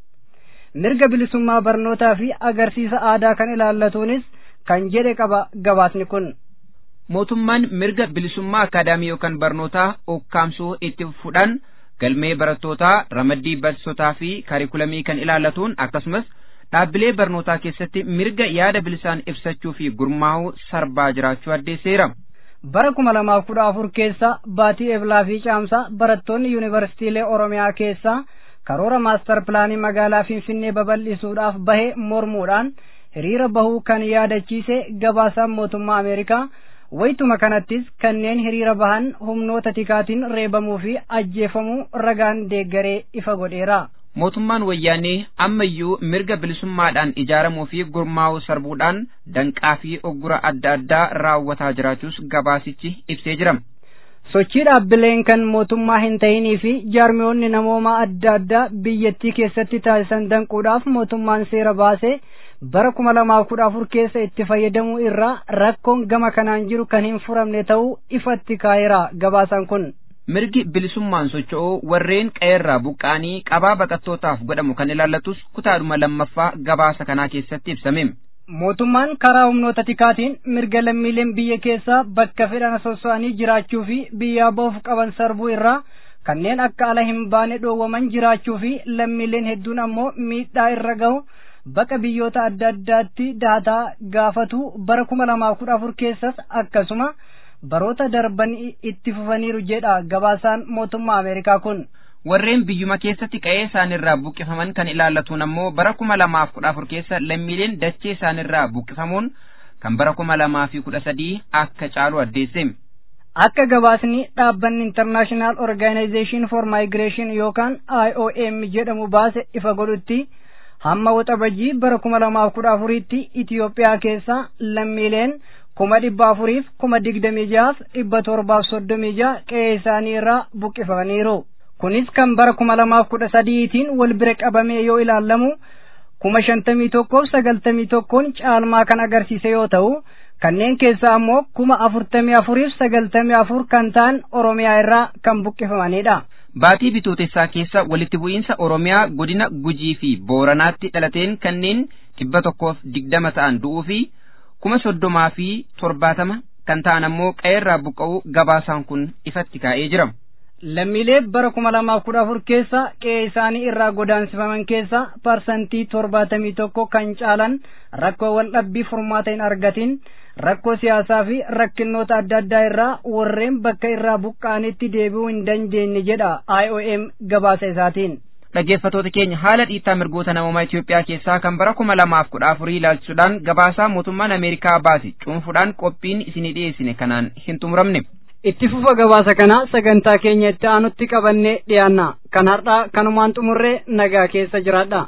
Mirga bilisummaa barnootaa fi agarsiisa aadaa kan ilaallatuunis kan jedhe qaba gabaasni kun. Mootummaan mirga bilisummaa akaadaamii yookaan barnootaa ukkaamsuu itti fufuudhaan galmee barattootaa ramaddii barsiisotaa fi kaarikulamii kan ilaallatuun akkasumas dhaabbilee barnootaa keessatti mirga yaada bilisaan ibsachuu fi gurmaa'uu sarbaa jiraachuu addeesseera. Bara kuma lamaaf kudha afur keessa baatii eblaa fi caamsaa barattoonni yuunivarsiitiilee Oromiyaa keessaa karoora maastar pilaanii magaalaa Finfinnee babal'isuudhaaf bahe mormuudhaan hiriira bahuu kan yaadachiise gabaasaan mootummaa Ameerikaa waytuma kanattis kanneen hiriira bahan humnoota tikaatiin reebamuu fi ajjeefamuu ragaan deeggaree ifa godheera. Mootummaan wayyaanee ammayyuu mirga bilisummaadhaan ijaaramuu fi gurmaa'uu sarbuudhaan danqaa fi oggura adda addaa raawwataa jiraachuus gabaasichi ibsee jira. Sochii dhaabbileen kan mootummaa hin ta'inii fi jaarmiyoonni namoomaa adda addaa biyyattii keessatti taasisan danquudhaaf mootummaan seera baasee bara kuma lamaaf kudha afur keessa itti fayyadamuu irraa rakkoon gama kanaan jiru kan hin furamne ta'uu ifatti kaa'eera gabaasaan kun. Mirgi bilisummaan socho'uu warreen qeerraa buqqaanii qabaa baqattootaaf godhamu kan ilaallatus kutaadhuma lammaffaa gabaasa kanaa keessatti ibsame. Mootummaan karaa humnoota tikaatiin mirga lammiileen biyya keessaa bakka fedhan sosso'anii jiraachuu fi biyyaa ba'uuf qaban sarbuu irraa kanneen akka ala hin baane dhoowwaman jiraachuu fi lammiileen hedduun ammoo miidhaa irra gahu baqa biyyoota adda addaatti daataa gaafatu bara kuma lamaaf kudha afur keessas akkasuma baroota darban itti fufaniiru jedha gabaasaan mootummaa Ameerikaa kun. Warreen biyyuma keessatti qe'ee isaanirraa buqqifaman kan ilaallatuun ammoo bara kuma lamaaf kudha afur keessa lammiileen dachee isaanirraa buqqifamuun kan bara kuma lamaa fi kudha sadii akka caalu addeesse. Akka gabaasni dhaabbanni International Organization for Migration yookaan IOM jedhamu baase ifa godhutti hamma waxabajii bara kuma lamaaf kudha afuriitti Itiyoophiyaa keessa lammiileen kuma dhibba afuriif kuma digdamii jahaaf dhibba torbaaf soddomii jaha qe'ee isaanii irraa buqqifamaniiru. Kunis kan bara kuma lamaaf kudha sadiitiin wal bira qabamee yoo ilaallamu kuma shantamii tokkoof sagaltamii tokkoon caalmaa kan agarsiise yoo ta'u kanneen keessaa ammoo kuma afurtamii afuriif sagaltamii afur kan ta'an Oromiyaa irraa kan buqqifamanidha. Baatii bitootessaa keessa walitti bu'iinsa Oromiyaa godina Gujii fi Booranaatti dhalateen kanneen dhibba tokkoof digdama ta'an du'uu fi kuma soddomaa fi torbaatama kan ta'an ammoo qe'eerraa buqqa'uu gabaasaan kun ifatti kaa'ee jira. Lammiilee bara kuma lamaaf kudha afur keessa qe'ee isaanii irraa godaansifaman keessa parsantii torbaatamii tokko kan caalan rakkoo waldhabbii furmaata hin argatin rakkoo siyaasaa fi rakkinnoota adda addaa irraa warreen bakka irraa buqqa'anitti deebi'uu hin dandeenye jedha IOM gabaasa isaatiin. Dhaggeeffattoota keenya haala dhiittaa mirgoota namoomaa Itoophiyaa keessaa kan bara kuma lamaaf kudha afurii ilaalchisuudhaan gabaasaa mootummaan Ameerikaa baase cuunfuudhaan qophiin isinii dhiyeessine kanaan hin xumuramne. Itti fufa gabaasa kana sagantaa keenya itti aanutti qabannee dhiyaanna. Kan har'aa kanumaan xumurree nagaa keessa jiraadha.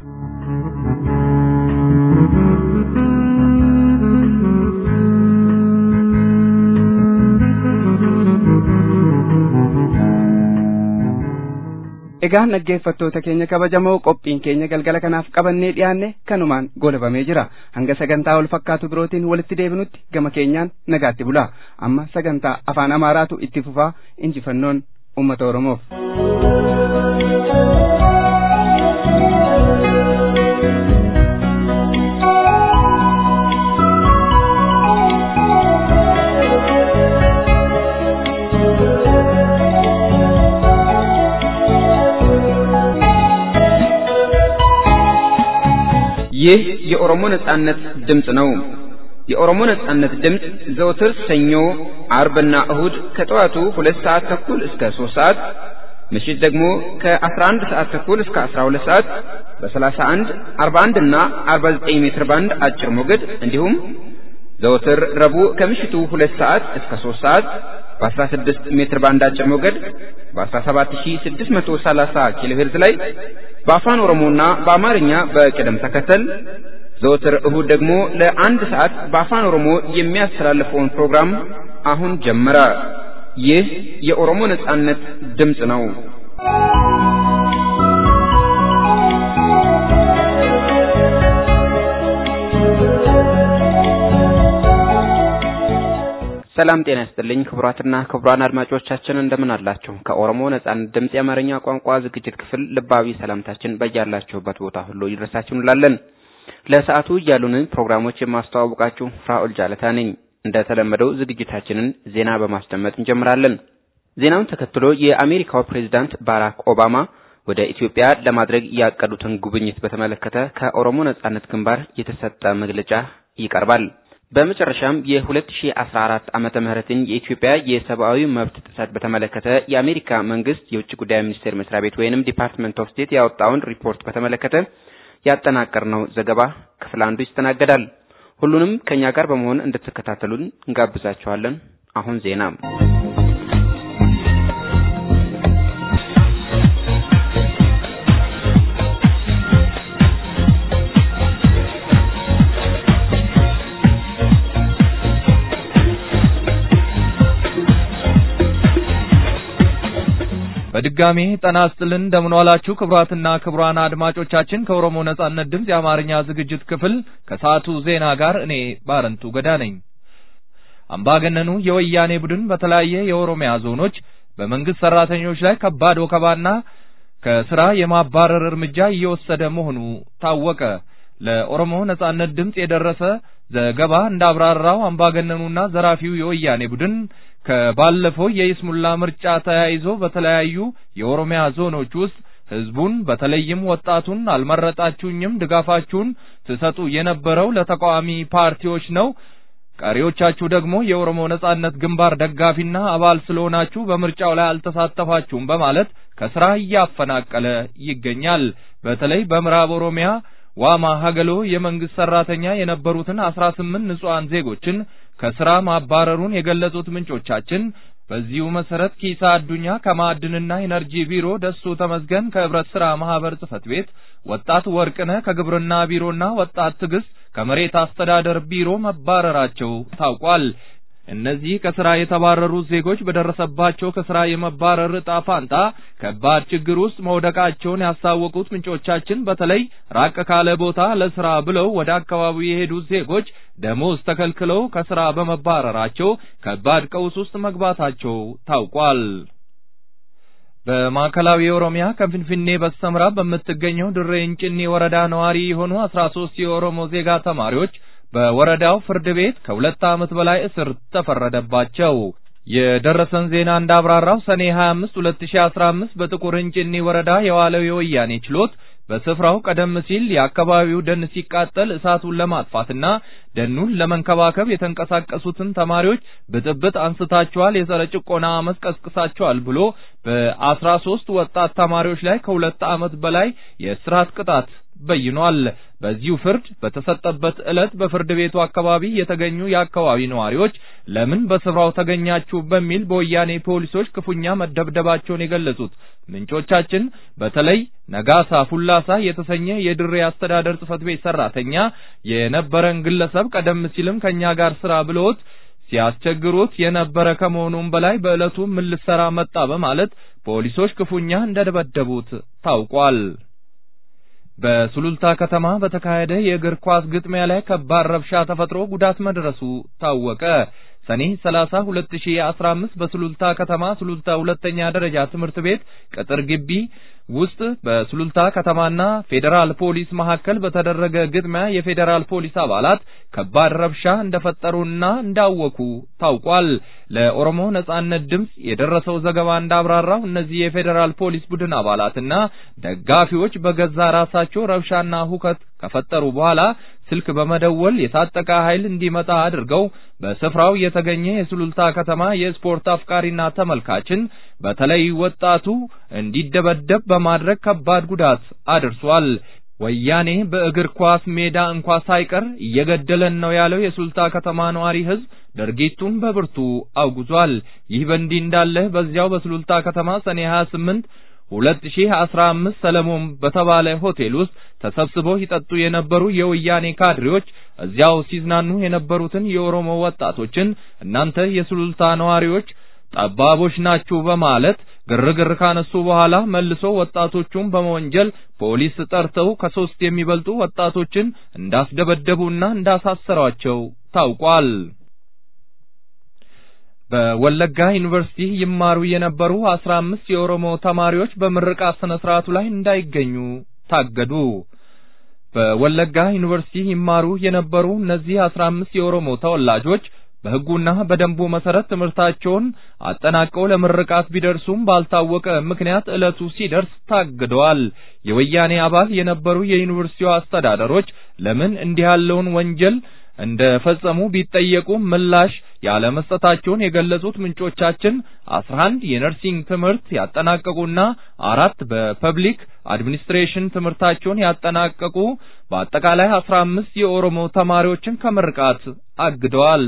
Egaa dhaggeeffattoota keenya kabajamoo qophiin keenya galgala kanaaf qabannee dhiyaanne kanumaan goolabamee jira. Hanga sagantaa wal fakkaatu birootiin walitti deebinutti gama keenyaan nagaatti bulaa. Amma sagantaa afaan Amaaraatu itti fufaa injifannoon uummata Oromoof. ይህ የኦሮሞ ነጻነት ድምፅ ነው። የኦሮሞ ነጻነት ድምፅ ዘወትር ሰኞ፣ አርብና እሁድ ከጠዋቱ ሁለት ሰዓት ተኩል እስከ ሶስት ሰዓት ምሽት ደግሞ ከ11 ሰዓት ተኩል እስከ 12 ሰዓት በ31፣ 41 እና 49 ሜትር ባንድ አጭር ሞገድ እንዲሁም ዘወትር ረቡዕ ከምሽቱ 2 ሰዓት እስከ 3 ሰዓት በ16 ሜትር ባንድ አጭር ሞገድ በ17630 ኪሎ ሄርዝ ላይ በአፋን ኦሮሞና በአማርኛ በቅደም ተከተል ዘወትር እሁድ ደግሞ ለአንድ ሰዓት በአፋን ኦሮሞ የሚያስተላልፈውን ፕሮግራም አሁን ጀመረ። ይህ የኦሮሞ ነጻነት ድምፅ ነው። ሰላም ጤና ይስጥልኝ ክቡራትና ክቡራን አድማጮቻችን እንደምን አላችሁ? ከኦሮሞ ነጻነት ድምፅ የአማርኛ ቋንቋ ዝግጅት ክፍል ልባዊ ሰላምታችን በያላችሁበት ቦታ ሁሉ ይድረሳችሁ እንላለን። ለሰዓቱ ያሉንን ፕሮግራሞች የማስተዋወቃችሁ ፍራኦል ጃለታ ነኝ። እንደተለመደው ዝግጅታችንን ዜና በማስደመጥ እንጀምራለን። ዜናውን ተከትሎ የአሜሪካው ፕሬዝዳንት ባራክ ኦባማ ወደ ኢትዮጵያ ለማድረግ ያቀዱትን ጉብኝት በተመለከተ ከኦሮሞ ነጻነት ግንባር የተሰጠ መግለጫ ይቀርባል። በመጨረሻም የ2014 ዓመተ ምህረትን የኢትዮጵያ የሰብአዊ መብት ጥሰት በተመለከተ የአሜሪካ መንግስት የውጭ ጉዳይ ሚኒስቴር መስሪያ ቤት ወይንም ዲፓርትመንት ኦፍ ስቴት ያወጣውን ሪፖርት በተመለከተ ያጠናቀርነው ዘገባ ክፍል አንዱ ይስተናገዳል። ሁሉንም ከኛ ጋር በመሆን እንድትከታተሉን እንጋብዛችኋለን። አሁን ዜና በድጋሜ ጤና ይስጥልን እንደምን ዋላችሁ ክቡራትና ክቡራን አድማጮቻችን ከኦሮሞ ነጻነት ድምፅ የአማርኛ ዝግጅት ክፍል ከሰዓቱ ዜና ጋር እኔ ባረንቱ ገዳ ነኝ። አምባገነኑ የወያኔ ቡድን በተለያየ የኦሮሚያ ዞኖች በመንግስት ሰራተኞች ላይ ከባድ ወከባና ከስራ የማባረር እርምጃ እየወሰደ መሆኑ ታወቀ። ለኦሮሞ ነጻነት ድምፅ የደረሰ ዘገባ እንዳብራራው አምባገነኑና ዘራፊው የወያኔ ቡድን ከባለፈው የይስሙላ ምርጫ ተያይዞ በተለያዩ የኦሮሚያ ዞኖች ውስጥ ህዝቡን በተለይም ወጣቱን አልመረጣችሁኝም፣ ድጋፋችሁን ትሰጡ የነበረው ለተቃዋሚ ፓርቲዎች ነው፣ ቀሪዎቻችሁ ደግሞ የኦሮሞ ነጻነት ግንባር ደጋፊና አባል ስለሆናችሁ በምርጫው ላይ አልተሳተፋችሁም በማለት ከስራ እያፈናቀለ ይገኛል። በተለይ በምዕራብ ኦሮሚያ ዋማ ሀገሎ የመንግስት ሰራተኛ የነበሩትን አስራ ስምንት ንጹሐን ዜጎችን ከስራ ማባረሩን የገለጹት ምንጮቻችን በዚሁ መሰረት ኪሳ አዱኛ ከማዕድንና ኢነርጂ ቢሮ፣ ደሱ ተመዝገን ከህብረት ስራ ማህበር ጽህፈት ቤት፣ ወጣት ወርቅነህ ከግብርና ቢሮና ወጣት ትዕግስት ከመሬት አስተዳደር ቢሮ መባረራቸው ታውቋል። እነዚህ ከስራ የተባረሩት ዜጎች በደረሰባቸው ከስራ የመባረር ዕጣ ፋንታ ከባድ ችግር ውስጥ መውደቃቸውን ያሳወቁት ምንጮቻችን በተለይ ራቅ ካለ ቦታ ለስራ ብለው ወደ አካባቢው የሄዱት ዜጎች ደሞዝ ተከልክለው ከስራ በመባረራቸው ከባድ ቀውስ ውስጥ መግባታቸው ታውቋል። በማዕከላዊ ኦሮሚያ ከፊንፊኔ በስተምዕራብ በምትገኘው ድሬ እንጭኒ ወረዳ ነዋሪ የሆኑ አስራ ሶስት የኦሮሞ ዜጋ ተማሪዎች በወረዳው ፍርድ ቤት ከሁለት ዓመት በላይ እስር ተፈረደባቸው። የደረሰን ዜና እንዳብራራው ሰኔ 25 2015 በጥቁር እንጭኒ ወረዳ የዋለው የወያኔ ችሎት በስፍራው ቀደም ሲል የአካባቢው ደን ሲቃጠል እሳቱን ለማጥፋትና ደኑን ለመንከባከብ የተንቀሳቀሱትን ተማሪዎች ብጥብጥ አንስታቸዋል፣ የጸረ ጭቆና አመፅ ቀስቅሳቸዋል ብሎ በአስራ ሶስት ወጣት ተማሪዎች ላይ ከሁለት ዓመት በላይ የእስራት ቅጣት በይኗል። በዚሁ ፍርድ በተሰጠበት ዕለት በፍርድ ቤቱ አካባቢ የተገኙ የአካባቢ ነዋሪዎች ለምን በስፍራው ተገኛችሁ በሚል በወያኔ ፖሊሶች ክፉኛ መደብደባቸውን የገለጹት ምንጮቻችን በተለይ ነጋሳ ፉላሳ የተሰኘ የድሬ አስተዳደር ጽሕፈት ቤት ሰራተኛ የነበረን ግለሰብ ቀደም ሲልም ከኛ ጋር ስራ ብለውት ሲያስቸግሩት የነበረ ከመሆኑም በላይ በዕለቱ ምን ልትሰራ መጣ በማለት ፖሊሶች ክፉኛ እንደደበደቡት ታውቋል። በሱሉልታ ከተማ በተካሄደ የእግር ኳስ ግጥሚያ ላይ ከባድ ረብሻ ተፈጥሮ ጉዳት መድረሱ ታወቀ። ሰኔ 30 2015 በሱሉልታ ከተማ ሱሉልታ ሁለተኛ ደረጃ ትምህርት ቤት ቅጥር ግቢ ውስጥ በሱሉልታ ከተማና ፌዴራል ፖሊስ መካከል በተደረገ ግጥሚያ የፌዴራል ፖሊስ አባላት ከባድ ረብሻ እንደፈጠሩና እንዳወኩ ታውቋል። ለኦሮሞ ነጻነት ድምፅ የደረሰው ዘገባ እንዳብራራው እነዚህ የፌዴራል ፖሊስ ቡድን አባላትና ደጋፊዎች በገዛ ራሳቸው ረብሻና ሁከት ከፈጠሩ በኋላ ስልክ በመደወል የታጠቀ ኃይል እንዲመጣ አድርገው በስፍራው የተገኘ የሱሉልታ ከተማ የስፖርት አፍቃሪና ተመልካችን በተለይ ወጣቱ እንዲደበደብ በማድረግ ከባድ ጉዳት አድርሷል። ወያኔ በእግር ኳስ ሜዳ እንኳ ሳይቀር እየገደለን ነው ያለው የሱሉልታ ከተማ ነዋሪ ሕዝብ ድርጊቱን በብርቱ አውግዟል። ይህ በእንዲህ እንዳለ በዚያው በሱሉልታ ከተማ ሰኔ 28 2015 ሰለሞን በተባለ ሆቴል ውስጥ ተሰብስበው ይጠጡ የነበሩ የወያኔ ካድሬዎች እዚያው ሲዝናኑ የነበሩትን የኦሮሞ ወጣቶችን እናንተ የሱሉልታ ነዋሪዎች ጠባቦች ናችሁ በማለት ግርግር ካነሱ በኋላ መልሶ ወጣቶቹን በመወንጀል ፖሊስ ጠርተው ከሶስት የሚበልጡ ወጣቶችን እንዳስደበደቡና እንዳሳሰሯቸው ታውቋል። በወለጋ ዩኒቨርሲቲ ይማሩ የነበሩ አስራ አምስት የኦሮሞ ተማሪዎች በምርቃት ስነ ስርዓቱ ላይ እንዳይገኙ ታገዱ። በወለጋ ዩኒቨርሲቲ ይማሩ የነበሩ እነዚህ አስራ አምስት የኦሮሞ ተወላጆች በሕጉና በደንቡ መሰረት ትምህርታቸውን አጠናቀው ለምርቃት ቢደርሱም ባልታወቀ ምክንያት ዕለቱ ሲደርስ ታግደዋል። የወያኔ አባል የነበሩ የዩኒቨርሲቲው አስተዳደሮች ለምን እንዲህ ያለውን ወንጀል እንደፈጸሙ ቢጠየቁ ምላሽ ያለመስጠታቸውን የገለጹት ምንጮቻችን አስራ አንድ የነርሲንግ ትምህርት ያጠናቀቁና አራት በፐብሊክ አድሚኒስትሬሽን ትምህርታቸውን ያጠናቀቁ በአጠቃላይ አስራ አምስት የኦሮሞ ተማሪዎችን ከምርቃት አግደዋል።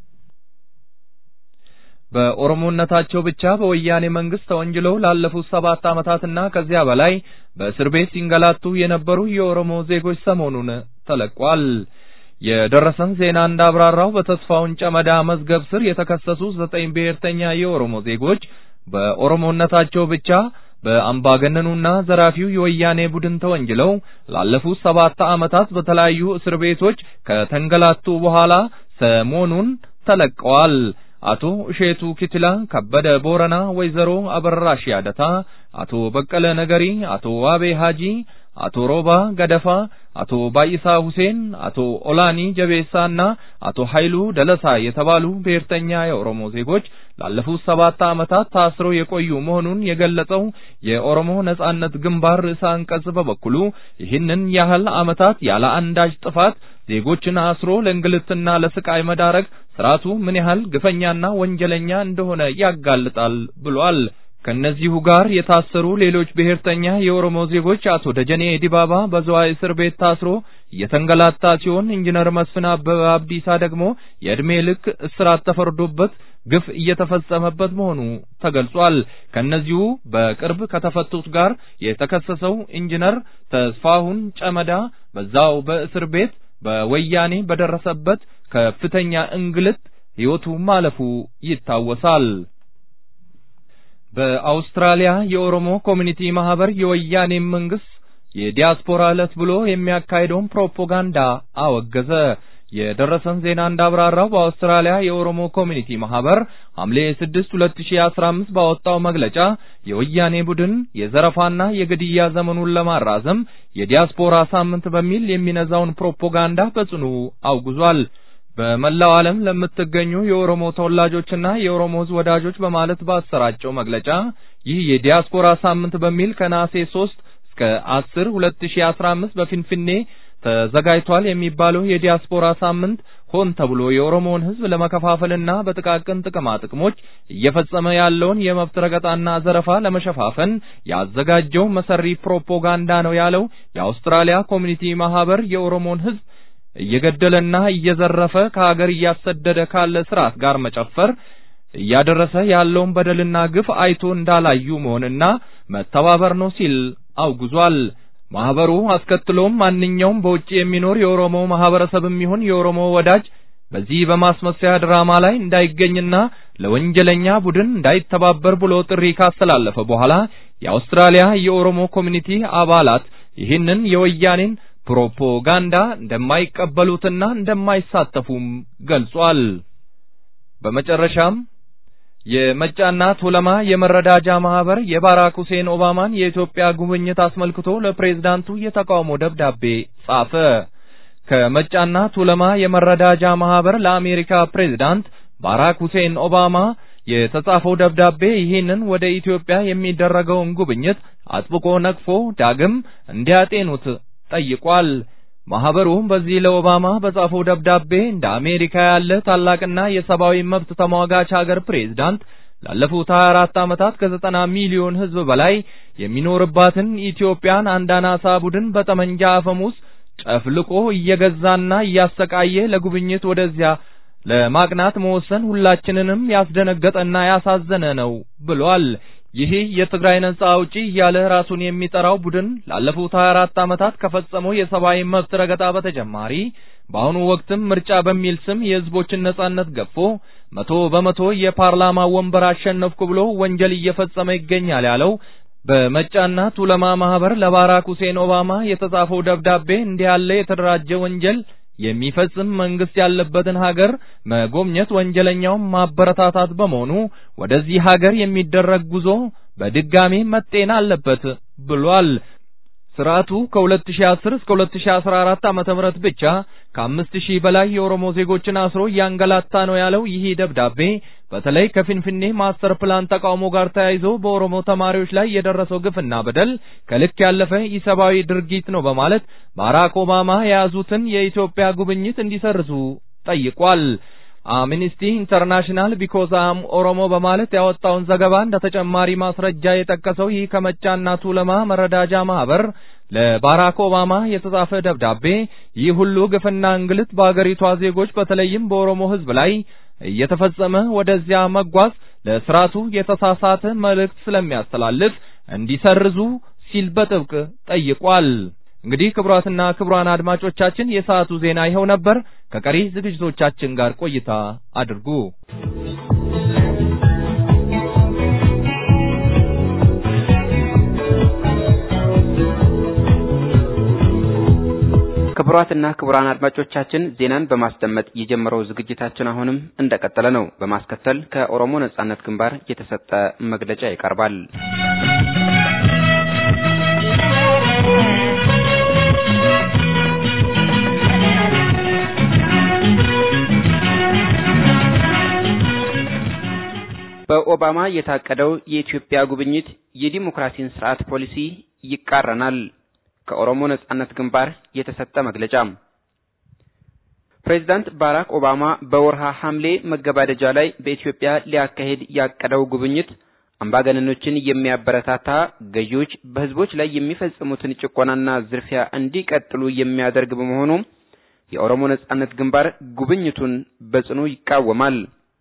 በኦሮሞነታቸው ብቻ በወያኔ መንግስት ተወንጅለው ላለፉት ሰባት ዓመታትና ከዚያ በላይ በእስር ቤት ሲንገላቱ የነበሩ የኦሮሞ ዜጎች ሰሞኑን ተለቋል። የደረሰን ዜና እንዳብራራው በተስፋውን ጨመዳ መዝገብ ስር የተከሰሱ ዘጠኝ ብሔርተኛ የኦሮሞ ዜጎች በኦሮሞነታቸው ብቻ በአምባገነኑና ዘራፊው የወያኔ ቡድን ተወንጅለው ላለፉት ሰባት ዓመታት በተለያዩ እስር ቤቶች ከተንገላቱ በኋላ ሰሞኑን ተለቀዋል። አቶ እሼቱ ኪትላ፣ ከበደ ቦረና፣ ወይዘሮ አበራሽ ያደታ፣ አቶ በቀለ ነገሪ፣ አቶ ዋቤ ሀጂ፣ አቶ ሮባ ገደፋ፣ አቶ ባይሳ ሁሴን፣ አቶ ኦላኒ ጀቤሳና አቶ ኃይሉ ደለሳ የተባሉ ብሔርተኛ የኦሮሞ ዜጎች ላለፉት ሰባት ዓመታት ታስረው የቆዩ መሆኑን የገለጸው የኦሮሞ ነጻነት ግንባር ርዕሰ አንቀጽ በበኩሉ ይህንን ያህል ዓመታት ያለ አንዳች ጥፋት ዜጎችን አስሮ ለእንግልትና ለስቃይ መዳረግ ስርዓቱ ምን ያህል ግፈኛና ወንጀለኛ እንደሆነ ያጋልጣል ብሏል። ከነዚሁ ጋር የታሰሩ ሌሎች ብሔርተኛ የኦሮሞ ዜጎች አቶ ደጀኔ ዲባባ በዝዋይ እስር ቤት ታስሮ እየተንገላታ ሲሆን ኢንጂነር መስፍን አበበ አብዲሳ ደግሞ የዕድሜ ልክ እስራት ተፈርዶበት ግፍ እየተፈጸመበት መሆኑ ተገልጿል። ከነዚሁ በቅርብ ከተፈቱት ጋር የተከሰሰው ኢንጂነር ተስፋሁን ጨመዳ በዛው በእስር ቤት በወያኔ በደረሰበት ከፍተኛ እንግልት ሕይወቱ ማለፉ ይታወሳል። በአውስትራሊያ የኦሮሞ ኮሚኒቲ ማህበር የወያኔ መንግስት የዲያስፖራ ዕለት ብሎ የሚያካሂደውን ፕሮፓጋንዳ አወገዘ። የደረሰን ዜና እንዳብራራው በአውስትራሊያ የኦሮሞ ኮሚኒቲ ማህበር ሐምሌ 6 2015 ባወጣው መግለጫ የወያኔ ቡድን የዘረፋና የግድያ ዘመኑን ለማራዘም የዲያስፖራ ሳምንት በሚል የሚነዛውን ፕሮፓጋንዳ በጽኑ አውግዟል። በመላው ዓለም ለምትገኙ የኦሮሞ ተወላጆችና የኦሮሞ ሕዝብ ወዳጆች በማለት ባሰራጨው መግለጫ ይህ የዲያስፖራ ሳምንት በሚል ከነሐሴ 3 እስከ 10 2015 በፊንፊኔ ተዘጋጅቷል የሚባለው የዲያስፖራ ሳምንት ሆን ተብሎ የኦሮሞን ሕዝብ ለመከፋፈልና በጥቃቅን ጥቅማ ጥቅሞች እየፈጸመ ያለውን የመብት ረገጣና ዘረፋ ለመሸፋፈን ያዘጋጀው መሰሪ ፕሮፓጋንዳ ነው ያለው የአውስትራሊያ ኮሚኒቲ ማህበር የኦሮሞን ሕዝብ እየገደለና እየዘረፈ ከሀገር እያሰደደ ካለ ስርዓት ጋር መጨፈር እያደረሰ ያለውን በደልና ግፍ አይቶ እንዳላዩ መሆንና መተባበር ነው ሲል አውግዟል። ማህበሩ አስከትሎም ማንኛውም በውጭ የሚኖር የኦሮሞ ማህበረሰብም ይሁን የኦሮሞ ወዳጅ በዚህ በማስመሰያ ድራማ ላይ እንዳይገኝና ለወንጀለኛ ቡድን እንዳይተባበር ብሎ ጥሪ ካስተላለፈ በኋላ የአውስትራሊያ የኦሮሞ ኮሚኒቲ አባላት ይህንን የወያኔን ፕሮፓጋንዳ እንደማይቀበሉትና እንደማይሳተፉም ገልጿል። በመጨረሻም የመጫና ቱለማ የመረዳጃ ማህበር የባራክ ሁሴን ኦባማን የኢትዮጵያ ጉብኝት አስመልክቶ ለፕሬዝዳንቱ የተቃውሞ ደብዳቤ ጻፈ። ከመጫና ቱለማ የመረዳጃ ማህበር ለአሜሪካ ፕሬዝዳንት ባራክ ሁሴን ኦባማ የተጻፈው ደብዳቤ ይህንን ወደ ኢትዮጵያ የሚደረገውን ጉብኝት አጥብቆ ነቅፎ ዳግም እንዲያጤኑት ጠይቋል። ማህበሩ በዚህ ለኦባማ በጻፈው ደብዳቤ እንደ አሜሪካ ያለ ታላቅና የሰብአዊ መብት ተሟጋች ሀገር ፕሬዝዳንት ላለፉት 24 ዓመታት ከዘጠና ሚሊዮን ሕዝብ በላይ የሚኖርባትን ኢትዮጵያን አንድ አናሳ ቡድን በጠመንጃ አፈሙዝ ጨፍልቆ እየገዛና እያሰቃየ ለጉብኝት ወደዚያ ለማቅናት መወሰን ሁላችንንም ያስደነገጠና ያሳዘነ ነው ብሏል። ይህ የትግራይ ነጻ አውጪ እያለ ራሱን የሚጠራው ቡድን ላለፉት 24 ዓመታት ከፈጸመው የሰብአዊ መብት ረገጣ በተጨማሪ በአሁኑ ወቅትም ምርጫ በሚል ስም የህዝቦችን ነጻነት ገፎ መቶ በመቶ የፓርላማ ወንበር አሸነፍኩ ብሎ ወንጀል እየፈጸመ ይገኛል ያለው በመጫና ቱለማ ማህበር ለባራክ ሁሴን ኦባማ የተጻፈው ደብዳቤ እንዲህ ያለ የተደራጀ ወንጀል የሚፈጽም መንግስት ያለበትን ሀገር መጎብኘት ወንጀለኛውን ማበረታታት በመሆኑ ወደዚህ ሀገር የሚደረግ ጉዞ በድጋሚ መጤን አለበት ብሏል። ስርዓቱ ከ2010 እስከ 2014 ዓመተ ምህረት ብቻ ከአምስት ሺህ በላይ የኦሮሞ ዜጎችን አስሮ እያንገላታ ነው ያለው ይህ ደብዳቤ በተለይ ከፊንፊኔ ማስተር ፕላን ተቃውሞ ጋር ተያይዞ በኦሮሞ ተማሪዎች ላይ የደረሰው ግፍና በደል ከልክ ያለፈ ኢሰብአዊ ድርጊት ነው በማለት ባራክ ኦባማ የያዙትን የኢትዮጵያ ጉብኝት እንዲሰርዙ ጠይቋል። አምኒስቲ ኢንተርናሽናል ቢኮዝ አም ኦሮሞ በማለት ያወጣውን ዘገባ እንደ ተጨማሪ ማስረጃ የጠቀሰው ይህ ከመጫና ቱለማ መረዳጃ ማህበር ለባራክ ኦባማ የተጻፈ ደብዳቤ ይህ ሁሉ ግፍና እንግልት በአገሪቷ ዜጎች በተለይም በኦሮሞ ሕዝብ ላይ እየተፈጸመ ወደዚያ መጓዝ ለስርዓቱ የተሳሳተ መልእክት ስለሚያስተላልፍ እንዲሰርዙ ሲል በጥብቅ ጠይቋል። እንግዲህ ክቡራትና ክቡራን አድማጮቻችን የሰዓቱ ዜና ይኸው ነበር። ከቀሪ ዝግጅቶቻችን ጋር ቆይታ አድርጉ። ክቡራትና ክቡራን አድማጮቻችን ዜናን በማስደመጥ የጀመረው ዝግጅታችን አሁንም እንደቀጠለ ነው። በማስከተል ከኦሮሞ ነጻነት ግንባር የተሰጠ መግለጫ ይቀርባል። በኦባማ የታቀደው የኢትዮጵያ ጉብኝት የዲሞክራሲን ስርዓት ፖሊሲ ይቃረናል። ከኦሮሞ ነጻነት ግንባር የተሰጠ መግለጫ። ፕሬዚዳንት ባራክ ኦባማ በወርሃ ሐምሌ መገባደጃ ላይ በኢትዮጵያ ሊያካሄድ ያቀደው ጉብኝት አምባገነኖችን የሚያበረታታ፣ ገዢዎች በህዝቦች ላይ የሚፈጽሙትን ጭቆናና ዝርፊያ እንዲቀጥሉ የሚያደርግ በመሆኑ የኦሮሞ ነጻነት ግንባር ጉብኝቱን በጽኑ ይቃወማል።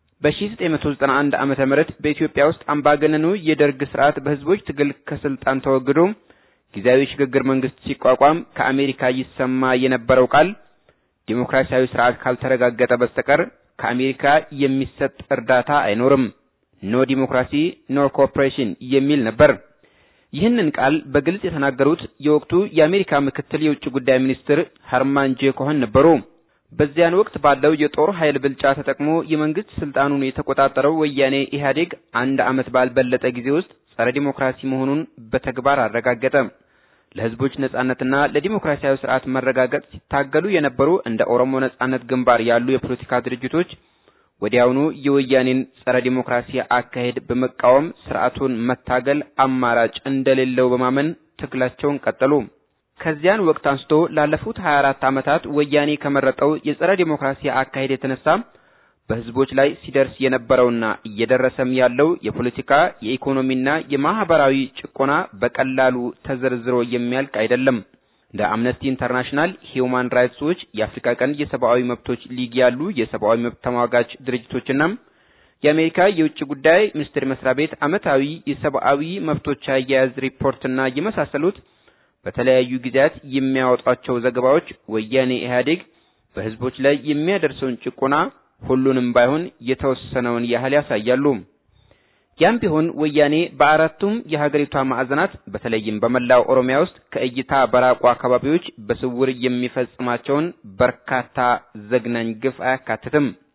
በ1991 ዓመተ ምህረት በኢትዮጵያ ውስጥ አምባገነኑ የደርግ ስርዓት በህዝቦች ትግል ከስልጣን ተወግዶ ጊዜያዊ ሽግግር መንግስት ሲቋቋም ከአሜሪካ ይሰማ የነበረው ቃል ዲሞክራሲያዊ ስርዓት ካልተረጋገጠ በስተቀር ከአሜሪካ የሚሰጥ እርዳታ አይኖርም፣ ኖ ዲሞክራሲ ኖ ኮኦፕሬሽን የሚል ነበር። ይህንን ቃል በግልጽ የተናገሩት የወቅቱ የአሜሪካ ምክትል የውጭ ጉዳይ ሚኒስትር ሀርማን ጄ ኮኸን ነበሩ። በዚያን ወቅት ባለው የጦር ኃይል ብልጫ ተጠቅሞ የመንግስት ስልጣኑን የተቆጣጠረው ወያኔ ኢህአዴግ አንድ ዓመት ባልበለጠ ጊዜ ውስጥ ጸረ ዲሞክራሲ መሆኑን በተግባር አረጋገጠ። ለህዝቦች ነጻነትና ለዲሞክራሲያዊ ስርዓት መረጋገጥ ሲታገሉ የነበሩ እንደ ኦሮሞ ነጻነት ግንባር ያሉ የፖለቲካ ድርጅቶች ወዲያውኑ የወያኔን ጸረ ዲሞክራሲ አካሄድ በመቃወም ስርዓቱን መታገል አማራጭ እንደሌለው በማመን ትግላቸውን ቀጠሉ። ከዚያን ወቅት አንስቶ ላለፉት 24 ዓመታት ወያኔ ከመረጠው የጸረ ዲሞክራሲ አካሄድ የተነሳ በህዝቦች ላይ ሲደርስ የነበረውና እየደረሰም ያለው የፖለቲካ የኢኮኖሚና የማህበራዊ ጭቆና በቀላሉ ተዘርዝሮ የሚያልቅ አይደለም። እንደ አምነስቲ ኢንተርናሽናል፣ ሂዩማን ራይትስ ዎች፣ የአፍሪካ ቀንድ የሰብአዊ መብቶች ሊግ ያሉ የሰብአዊ መብት ተሟጋች ድርጅቶችና የአሜሪካ የውጭ ጉዳይ ሚኒስቴር መስሪያ ቤት ዓመታዊ የሰብአዊ መብቶች አያያዝ ሪፖርትና የመሳሰሉት በተለያዩ ጊዜያት የሚያወጧቸው ዘገባዎች ወያኔ ኢህአዴግ በህዝቦች ላይ የሚያደርሰውን ጭቆና ሁሉንም ባይሆን የተወሰነውን ያህል ያሳያሉ። ያም ቢሆን ወያኔ በአራቱም የሀገሪቷ ማዕዘናት በተለይም በመላው ኦሮሚያ ውስጥ ከእይታ በራቁ አካባቢዎች በስውር የሚፈጽማቸውን በርካታ ዘግናኝ ግፍ አያካትትም።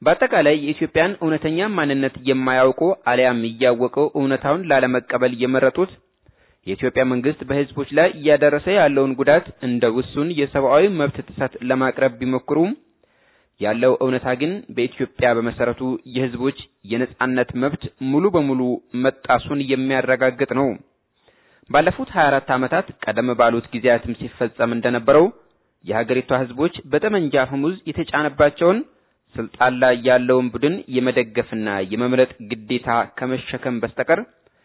በአጠቃላይ የኢትዮጵያን እውነተኛ ማንነት የማያውቁ አሊያም እያወቀው እውነታውን ላለመቀበል የመረጡት የኢትዮጵያ መንግስት በህዝቦች ላይ እያደረሰ ያለውን ጉዳት እንደ ውሱን የሰብአዊ መብት ጥሰት ለማቅረብ ቢሞክሩም ያለው እውነታ ግን በኢትዮጵያ በመሰረቱ የህዝቦች የነጻነት መብት ሙሉ በሙሉ መጣሱን የሚያረጋግጥ ነው። ባለፉት 24 ዓመታት ቀደም ባሉት ጊዜያትም ሲፈጸም እንደነበረው የሀገሪቷ ህዝቦች በጠመንጃ አፈሙዝ የተጫነባቸውን ስልጣን ላይ ያለውን ቡድን የመደገፍና የመምረጥ ግዴታ ከመሸከም በስተቀር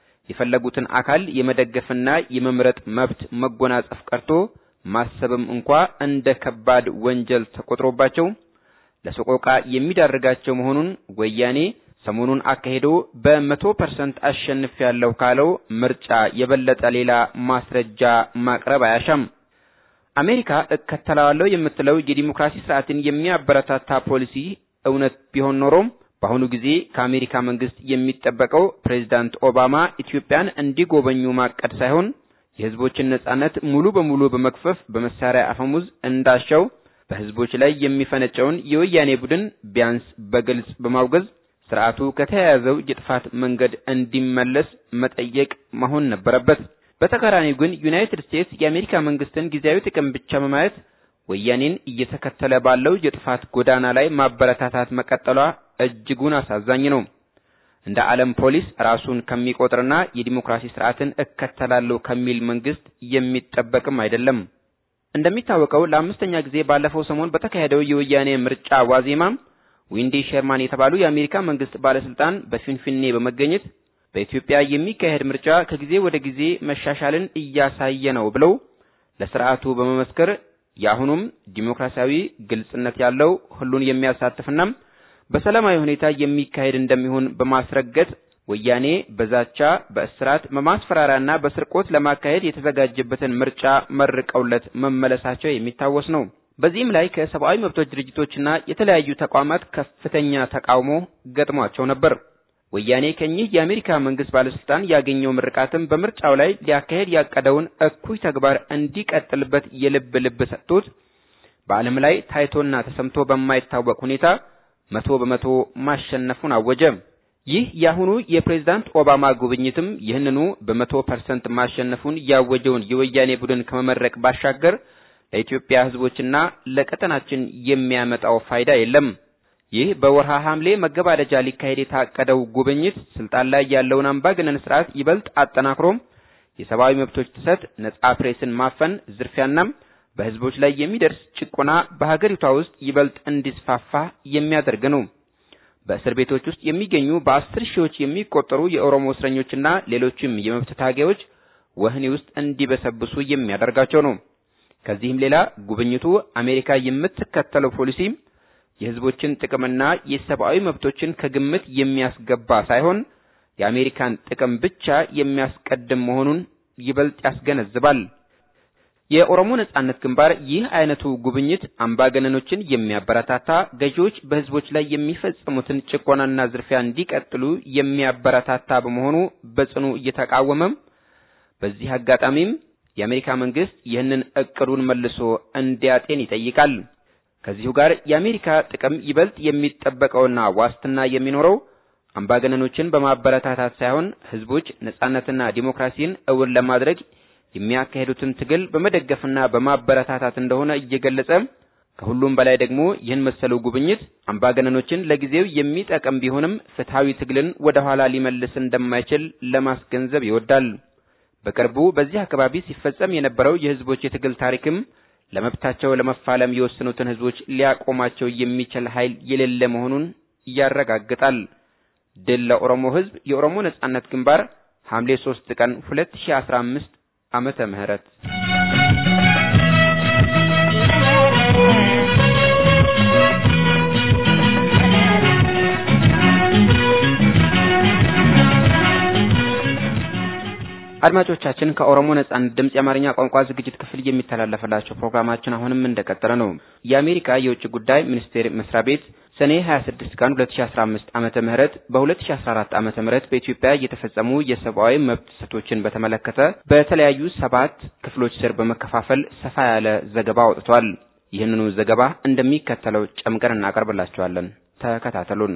የፈለጉትን አካል የመደገፍና የመምረጥ መብት መጎናጸፍ ቀርቶ ማሰብም እንኳ እንደ ከባድ ወንጀል ተቆጥሮባቸው ለሰቆቃ የሚዳርጋቸው መሆኑን ወያኔ ሰሞኑን አካሄዶ በመቶ ፐርሰንት አሸንፍ ያለው ካለው ምርጫ የበለጠ ሌላ ማስረጃ ማቅረብ አያሻም። አሜሪካ እከተላለሁ የምትለው የዲሞክራሲ ስርዓትን የሚያበረታታ ፖሊሲ እውነት ቢሆን ኖሮም በአሁኑ ጊዜ ከአሜሪካ መንግስት የሚጠበቀው ፕሬዝዳንት ኦባማ ኢትዮጵያን እንዲጎበኙ ማቀድ ሳይሆን የህዝቦችን ነጻነት ሙሉ በሙሉ በመክፈፍ በመሳሪያ አፈሙዝ እንዳሻው በህዝቦች ላይ የሚፈነጨውን የወያኔ ቡድን ቢያንስ በግልጽ በማውገዝ ስርዓቱ ከተያያዘው የጥፋት መንገድ እንዲመለስ መጠየቅ መሆን ነበረበት። በተቃራኒው ግን ዩናይትድ ስቴትስ የአሜሪካ መንግስትን ጊዜያዊ ጥቅም ብቻ በማየት ወያኔን እየተከተለ ባለው የጥፋት ጎዳና ላይ ማበረታታት መቀጠሏ እጅጉን አሳዛኝ ነው። እንደ ዓለም ፖሊስ ራሱን ከሚቆጥርና የዲሞክራሲ ስርዓትን እከተላለሁ ከሚል መንግስት የሚጠበቅም አይደለም። እንደሚታወቀው ለአምስተኛ ጊዜ ባለፈው ሰሞን በተካሄደው የወያኔ ምርጫ ዋዜማ ዊንዲ ሸርማን የተባሉ የአሜሪካ መንግስት ባለስልጣን በፊንፊኔ በመገኘት በኢትዮጵያ የሚካሄድ ምርጫ ከጊዜ ወደ ጊዜ መሻሻልን እያሳየ ነው ብለው ለስርዓቱ በመመስከር የአሁኑም ዲሞክራሲያዊ ግልጽነት ያለው ሁሉን የሚያሳትፍና በሰላማዊ ሁኔታ የሚካሄድ እንደሚሆን በማስረገጥ ወያኔ በዛቻ፣ በእስራት፣ በማስፈራሪያና በስርቆት ለማካሄድ የተዘጋጀበትን ምርጫ መርቀውለት መመለሳቸው የሚታወስ ነው። በዚህም ላይ ከሰብአዊ መብቶች ድርጅቶችና የተለያዩ ተቋማት ከፍተኛ ተቃውሞ ገጥሟቸው ነበር። ወያኔ ከኚህ የአሜሪካ መንግስት ባለስልጣን ያገኘው ምርቃትም በምርጫው ላይ ሊያካሄድ ያቀደውን እኩይ ተግባር እንዲቀጥልበት የልብ ልብ ሰጥቶት በዓለም ላይ ታይቶና ተሰምቶ በማይታወቅ ሁኔታ መቶ በመቶ ማሸነፉን አወጀ። ይህ የአሁኑ የፕሬዝዳንት ኦባማ ጉብኝትም ይህንኑ በመቶ ፐርሰንት ማሸነፉን ያወጀውን የወያኔ ቡድን ከመመረቅ ባሻገር ለኢትዮጵያ ሕዝቦችና ለቀጠናችን የሚያመጣው ፋይዳ የለም። ይህ በወርሃ ሐምሌ መገባደጃ ሊካሄድ የታቀደው ጉብኝት ስልጣን ላይ ያለውን አምባገነን ስርዓት ይበልጥ አጠናክሮም የሰብአዊ መብቶች ጥሰት፣ ነጻ ፕሬስን ማፈን፣ ዝርፊያና በህዝቦች ላይ የሚደርስ ጭቆና በሀገሪቷ ውስጥ ይበልጥ እንዲስፋፋ የሚያደርግ ነው። በእስር ቤቶች ውስጥ የሚገኙ በአስር ሺዎች የሚቆጠሩ የኦሮሞ እስረኞችና ሌሎችም የመብት ታጋዮች ወህኒ ውስጥ እንዲበሰብሱ የሚያደርጋቸው ነው። ከዚህም ሌላ ጉብኝቱ አሜሪካ የምትከተለው ፖሊሲ የህዝቦችን ጥቅምና የሰብአዊ መብቶችን ከግምት የሚያስገባ ሳይሆን የአሜሪካን ጥቅም ብቻ የሚያስቀድም መሆኑን ይበልጥ ያስገነዝባል። የኦሮሞ ነጻነት ግንባር ይህ አይነቱ ጉብኝት አምባገነኖችን የሚያበረታታ፣ ገዢዎች በህዝቦች ላይ የሚፈጽሙትን ጭቆናና ዝርፊያ እንዲቀጥሉ የሚያበረታታ በመሆኑ በጽኑ እየተቃወመም በዚህ አጋጣሚም የአሜሪካ መንግስት ይህንን እቅዱን መልሶ እንዲያጤን ይጠይቃል። ከዚሁ ጋር የአሜሪካ ጥቅም ይበልጥ የሚጠበቀውና ዋስትና የሚኖረው አምባገነኖችን በማበረታታት ሳይሆን ህዝቦች ነጻነትና ዲሞክራሲን እውን ለማድረግ የሚያካሄዱትን ትግል በመደገፍና በማበረታታት እንደሆነ እየገለጸ ከሁሉም በላይ ደግሞ ይህን መሰሉ ጉብኝት አምባገነኖችን ለጊዜው የሚጠቅም ቢሆንም ፍትሃዊ ትግልን ወደ ኋላ ሊመልስ እንደማይችል ለማስገንዘብ ይወዳል። በቅርቡ በዚህ አካባቢ ሲፈጸም የነበረው የህዝቦች የትግል ታሪክም ለመብታቸው ለመፋለም የወሰኑትን ህዝቦች ሊያቆማቸው የሚችል ኃይል የሌለ መሆኑን ያረጋግጣል። ድል ለኦሮሞ ህዝብ! የኦሮሞ ነጻነት ግንባር ሐምሌ 3 ቀን 2015 ዓመተ ምህረት አድማጮቻችን ከኦሮሞ ነጻነት ድምጽ የአማርኛ ቋንቋ ዝግጅት ክፍል የሚተላለፈላቸው ፕሮግራማችን አሁንም እንደቀጠለ ነው። የአሜሪካ የውጭ ጉዳይ ሚኒስቴር መስሪያ ቤት ሰኔ 26 ቀን 2015 ዓመተ ምህረት በ2014 ዓመተ ምህረት በኢትዮጵያ የተፈጸሙ የሰብአዊ መብት ጥሰቶችን በተመለከተ በተለያዩ ሰባት ክፍሎች ስር በመከፋፈል ሰፋ ያለ ዘገባ አውጥቷል። ይህንኑ ዘገባ እንደሚከተለው ጨምቀን እናቀርብላችኋለን። ተከታተሉን።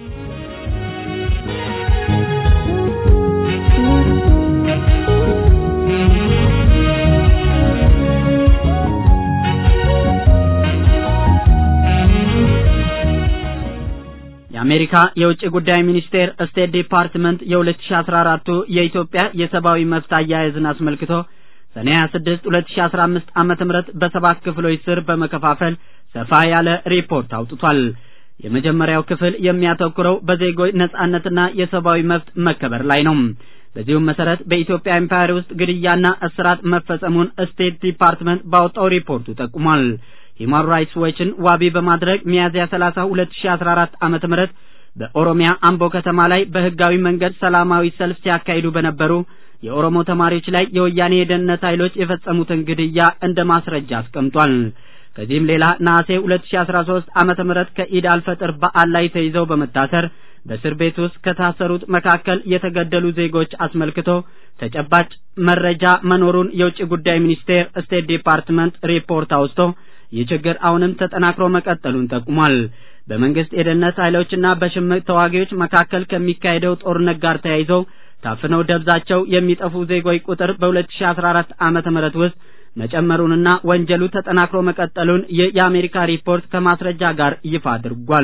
የአሜሪካ የውጭ ጉዳይ ሚኒስቴር ስቴት ዲፓርትመንት የ2014 የኢትዮጵያ የሰብአዊ መብት አያያዝን አስመልክቶ ሰኔ 26 2015 ዓመተ ምህረት በሰባት ክፍሎች ስር በመከፋፈል ሰፋ ያለ ሪፖርት አውጥቷል። የመጀመሪያው ክፍል የሚያተኩረው በዜጎች ነጻነትና የሰብአዊ መብት መከበር ላይ ነው። በዚሁም መሰረት በኢትዮጵያ ኤምፓየር ውስጥ ግድያና እስራት መፈጸሙን ስቴት ዲፓርትመንት ባወጣው ሪፖርቱ ጠቁሟል። ሂማን ራይትስ ዎችን ዋቢ በማድረግ ሚያዝያ 30 2014 ዓመተ ምህረት በኦሮሚያ አምቦ ከተማ ላይ በህጋዊ መንገድ ሰላማዊ ሰልፍ ሲያካሂዱ በነበሩ የኦሮሞ ተማሪዎች ላይ የወያኔ የደህንነት ኃይሎች የፈጸሙትን ግድያ እንደ ማስረጃ አስቀምጧል። ከዚህም ሌላ ነሐሴ 2013 ዓመተ ምህረት ከኢድ አልፈጥር በዓል ላይ ተይዘው በመታሰር በእስር ቤት ውስጥ ከታሰሩት መካከል የተገደሉ ዜጎች አስመልክቶ ተጨባጭ መረጃ መኖሩን የውጭ ጉዳይ ሚኒስቴር ስቴት ዲፓርትመንት ሪፖርት አውስቶ ይህ ችግር አሁንም ተጠናክሮ መቀጠሉን ጠቁሟል። በመንግስት የደህንነት ኃይሎችና በሽምቅ ተዋጊዎች መካከል ከሚካሄደው ጦርነት ጋር ተያይዞ ታፍነው ደብዛቸው የሚጠፉ ዜጎች ቁጥር በ2014 ዓመተ ምህረት ውስጥ መጨመሩንና ወንጀሉ ተጠናክሮ መቀጠሉን ይህ የአሜሪካ ሪፖርት ከማስረጃ ጋር ይፋ አድርጓል።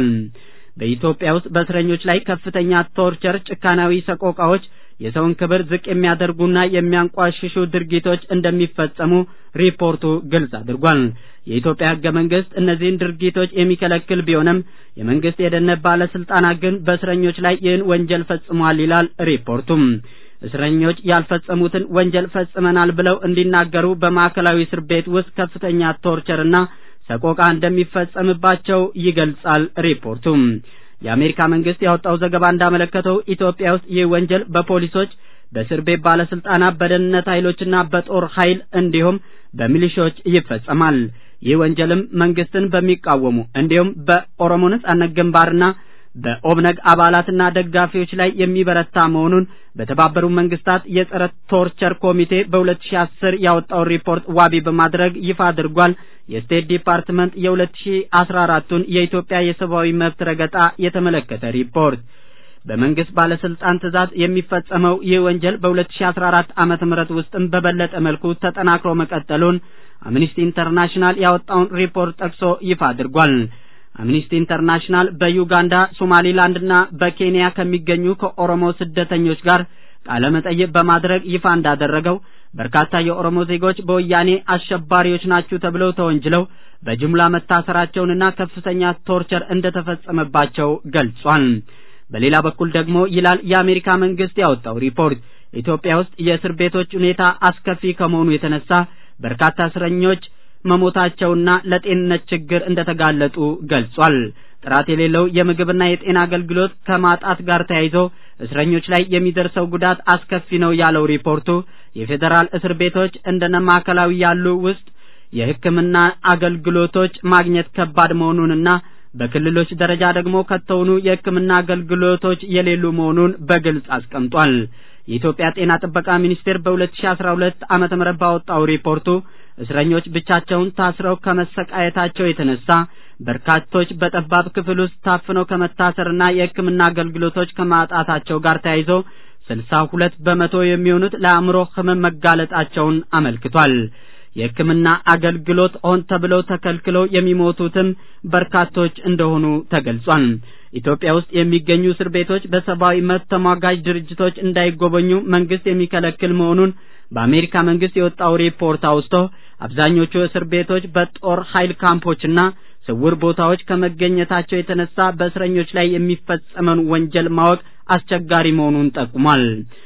በኢትዮጵያ ውስጥ በእስረኞች ላይ ከፍተኛ ቶርቸር፣ ጭካናዊ ሰቆቃዎች፣ የሰውን ክብር ዝቅ የሚያደርጉና የሚያንቋሽሹ ድርጊቶች እንደሚፈጸሙ ሪፖርቱ ግልጽ አድርጓል። የኢትዮጵያ ሕገ መንግስት እነዚህን ድርጊቶች የሚከለክል ቢሆንም የመንግስት የደህንነት ባለስልጣናት ግን በእስረኞች ላይ ይህን ወንጀል ፈጽሟል ይላል ሪፖርቱም። እስረኞች ያልፈጸሙትን ወንጀል ፈጽመናል ብለው እንዲናገሩ በማዕከላዊ እስር ቤት ውስጥ ከፍተኛ ቶርቸርና ሰቆቃ እንደሚፈጸምባቸው ይገልጻል ሪፖርቱም። የአሜሪካ መንግስት ያወጣው ዘገባ እንዳመለከተው ኢትዮጵያ ውስጥ ይህ ወንጀል በፖሊሶች፣ በእስር ቤት ባለስልጣናት፣ በደህንነት ኃይሎችና በጦር ኃይል እንዲሁም በሚሊሾች ይፈጸማል። ይህ ወንጀልም መንግስትን በሚቃወሙ እንዲሁም በኦሮሞ ነጻነት ግንባርና በኦብነግ አባላትና ደጋፊዎች ላይ የሚበረታ መሆኑን በተባበሩት መንግስታት የጸረ ቶርቸር ኮሚቴ በ2010 ያወጣውን ሪፖርት ዋቢ በማድረግ ይፋ አድርጓል። የስቴት ዲፓርትመንት የ2014ቱን የኢትዮጵያ የሰብአዊ መብት ረገጣ የተመለከተ ሪፖርት በመንግስት ባለስልጣን ትዕዛዝ የሚፈጸመው ይህ ወንጀል በ2014 ዓመተ ምህረት ውስጥም በበለጠ መልኩ ተጠናክሮ መቀጠሉን አምኒስቲ ኢንተርናሽናል ያወጣውን ሪፖርት ጠቅሶ ይፋ አድርጓል። አምኒስቲ ኢንተርናሽናል በዩጋንዳ ሶማሊላንድና በኬንያ ከሚገኙ ከኦሮሞ ስደተኞች ጋር ቃለ መጠይቅ በማድረግ ይፋ እንዳደረገው በርካታ የኦሮሞ ዜጎች በወያኔ አሸባሪዎች ናችሁ ተብለው ተወንጅለው በጅምላ መታሰራቸውንና ከፍተኛ ቶርቸር እንደተፈጸመባቸው ገልጿል። በሌላ በኩል ደግሞ ይላል የአሜሪካ መንግስት ያወጣው ሪፖርት ኢትዮጵያ ውስጥ የእስር ቤቶች ሁኔታ አስከፊ ከመሆኑ የተነሳ በርካታ እስረኞች መሞታቸውና ለጤንነት ችግር እንደተጋለጡ ገልጿል። ጥራት የሌለው የምግብና የጤና አገልግሎት ከማጣት ጋር ተያይዞ እስረኞች ላይ የሚደርሰው ጉዳት አስከፊ ነው ያለው ሪፖርቱ የፌዴራል እስር ቤቶች እንደነ ማዕከላዊ ያሉ ውስጥ የሕክምና አገልግሎቶች ማግኘት ከባድ መሆኑንና በክልሎች ደረጃ ደግሞ ከተውኑ የሕክምና አገልግሎቶች የሌሉ መሆኑን በግልጽ አስቀምጧል። የኢትዮጵያ ጤና ጥበቃ ሚኒስቴር በ2012 ዓመተ ምህረት ባወጣው ሪፖርቱ እስረኞች ብቻቸውን ታስረው ከመሰቃየታቸው የተነሳ በርካቶች በጠባብ ክፍል ውስጥ ታፍነው ከመታሰርና የሕክምና አገልግሎቶች ከማጣታቸው ጋር ተያይዞ ስልሳ ሁለት በመቶ የሚሆኑት ለአእምሮ ህመም መጋለጣቸውን አመልክቷል። የሕክምና አገልግሎት ሆን ተብለው ተከልክለው የሚሞቱትም በርካቶች እንደሆኑ ተገልጿል። ኢትዮጵያ ውስጥ የሚገኙ እስር ቤቶች በሰብአዊ መብት ተሟጋጅ ድርጅቶች እንዳይጎበኙ መንግስት የሚከለክል መሆኑን በአሜሪካ መንግስት የወጣው ሪፖርት አውስቶ አብዛኞቹ እስር ቤቶች በጦር ኃይል ካምፖችና ስውር ቦታዎች ከመገኘታቸው የተነሳ በእስረኞች ላይ የሚፈጸመን ወንጀል ማወቅ አስቸጋሪ መሆኑን ጠቁሟል።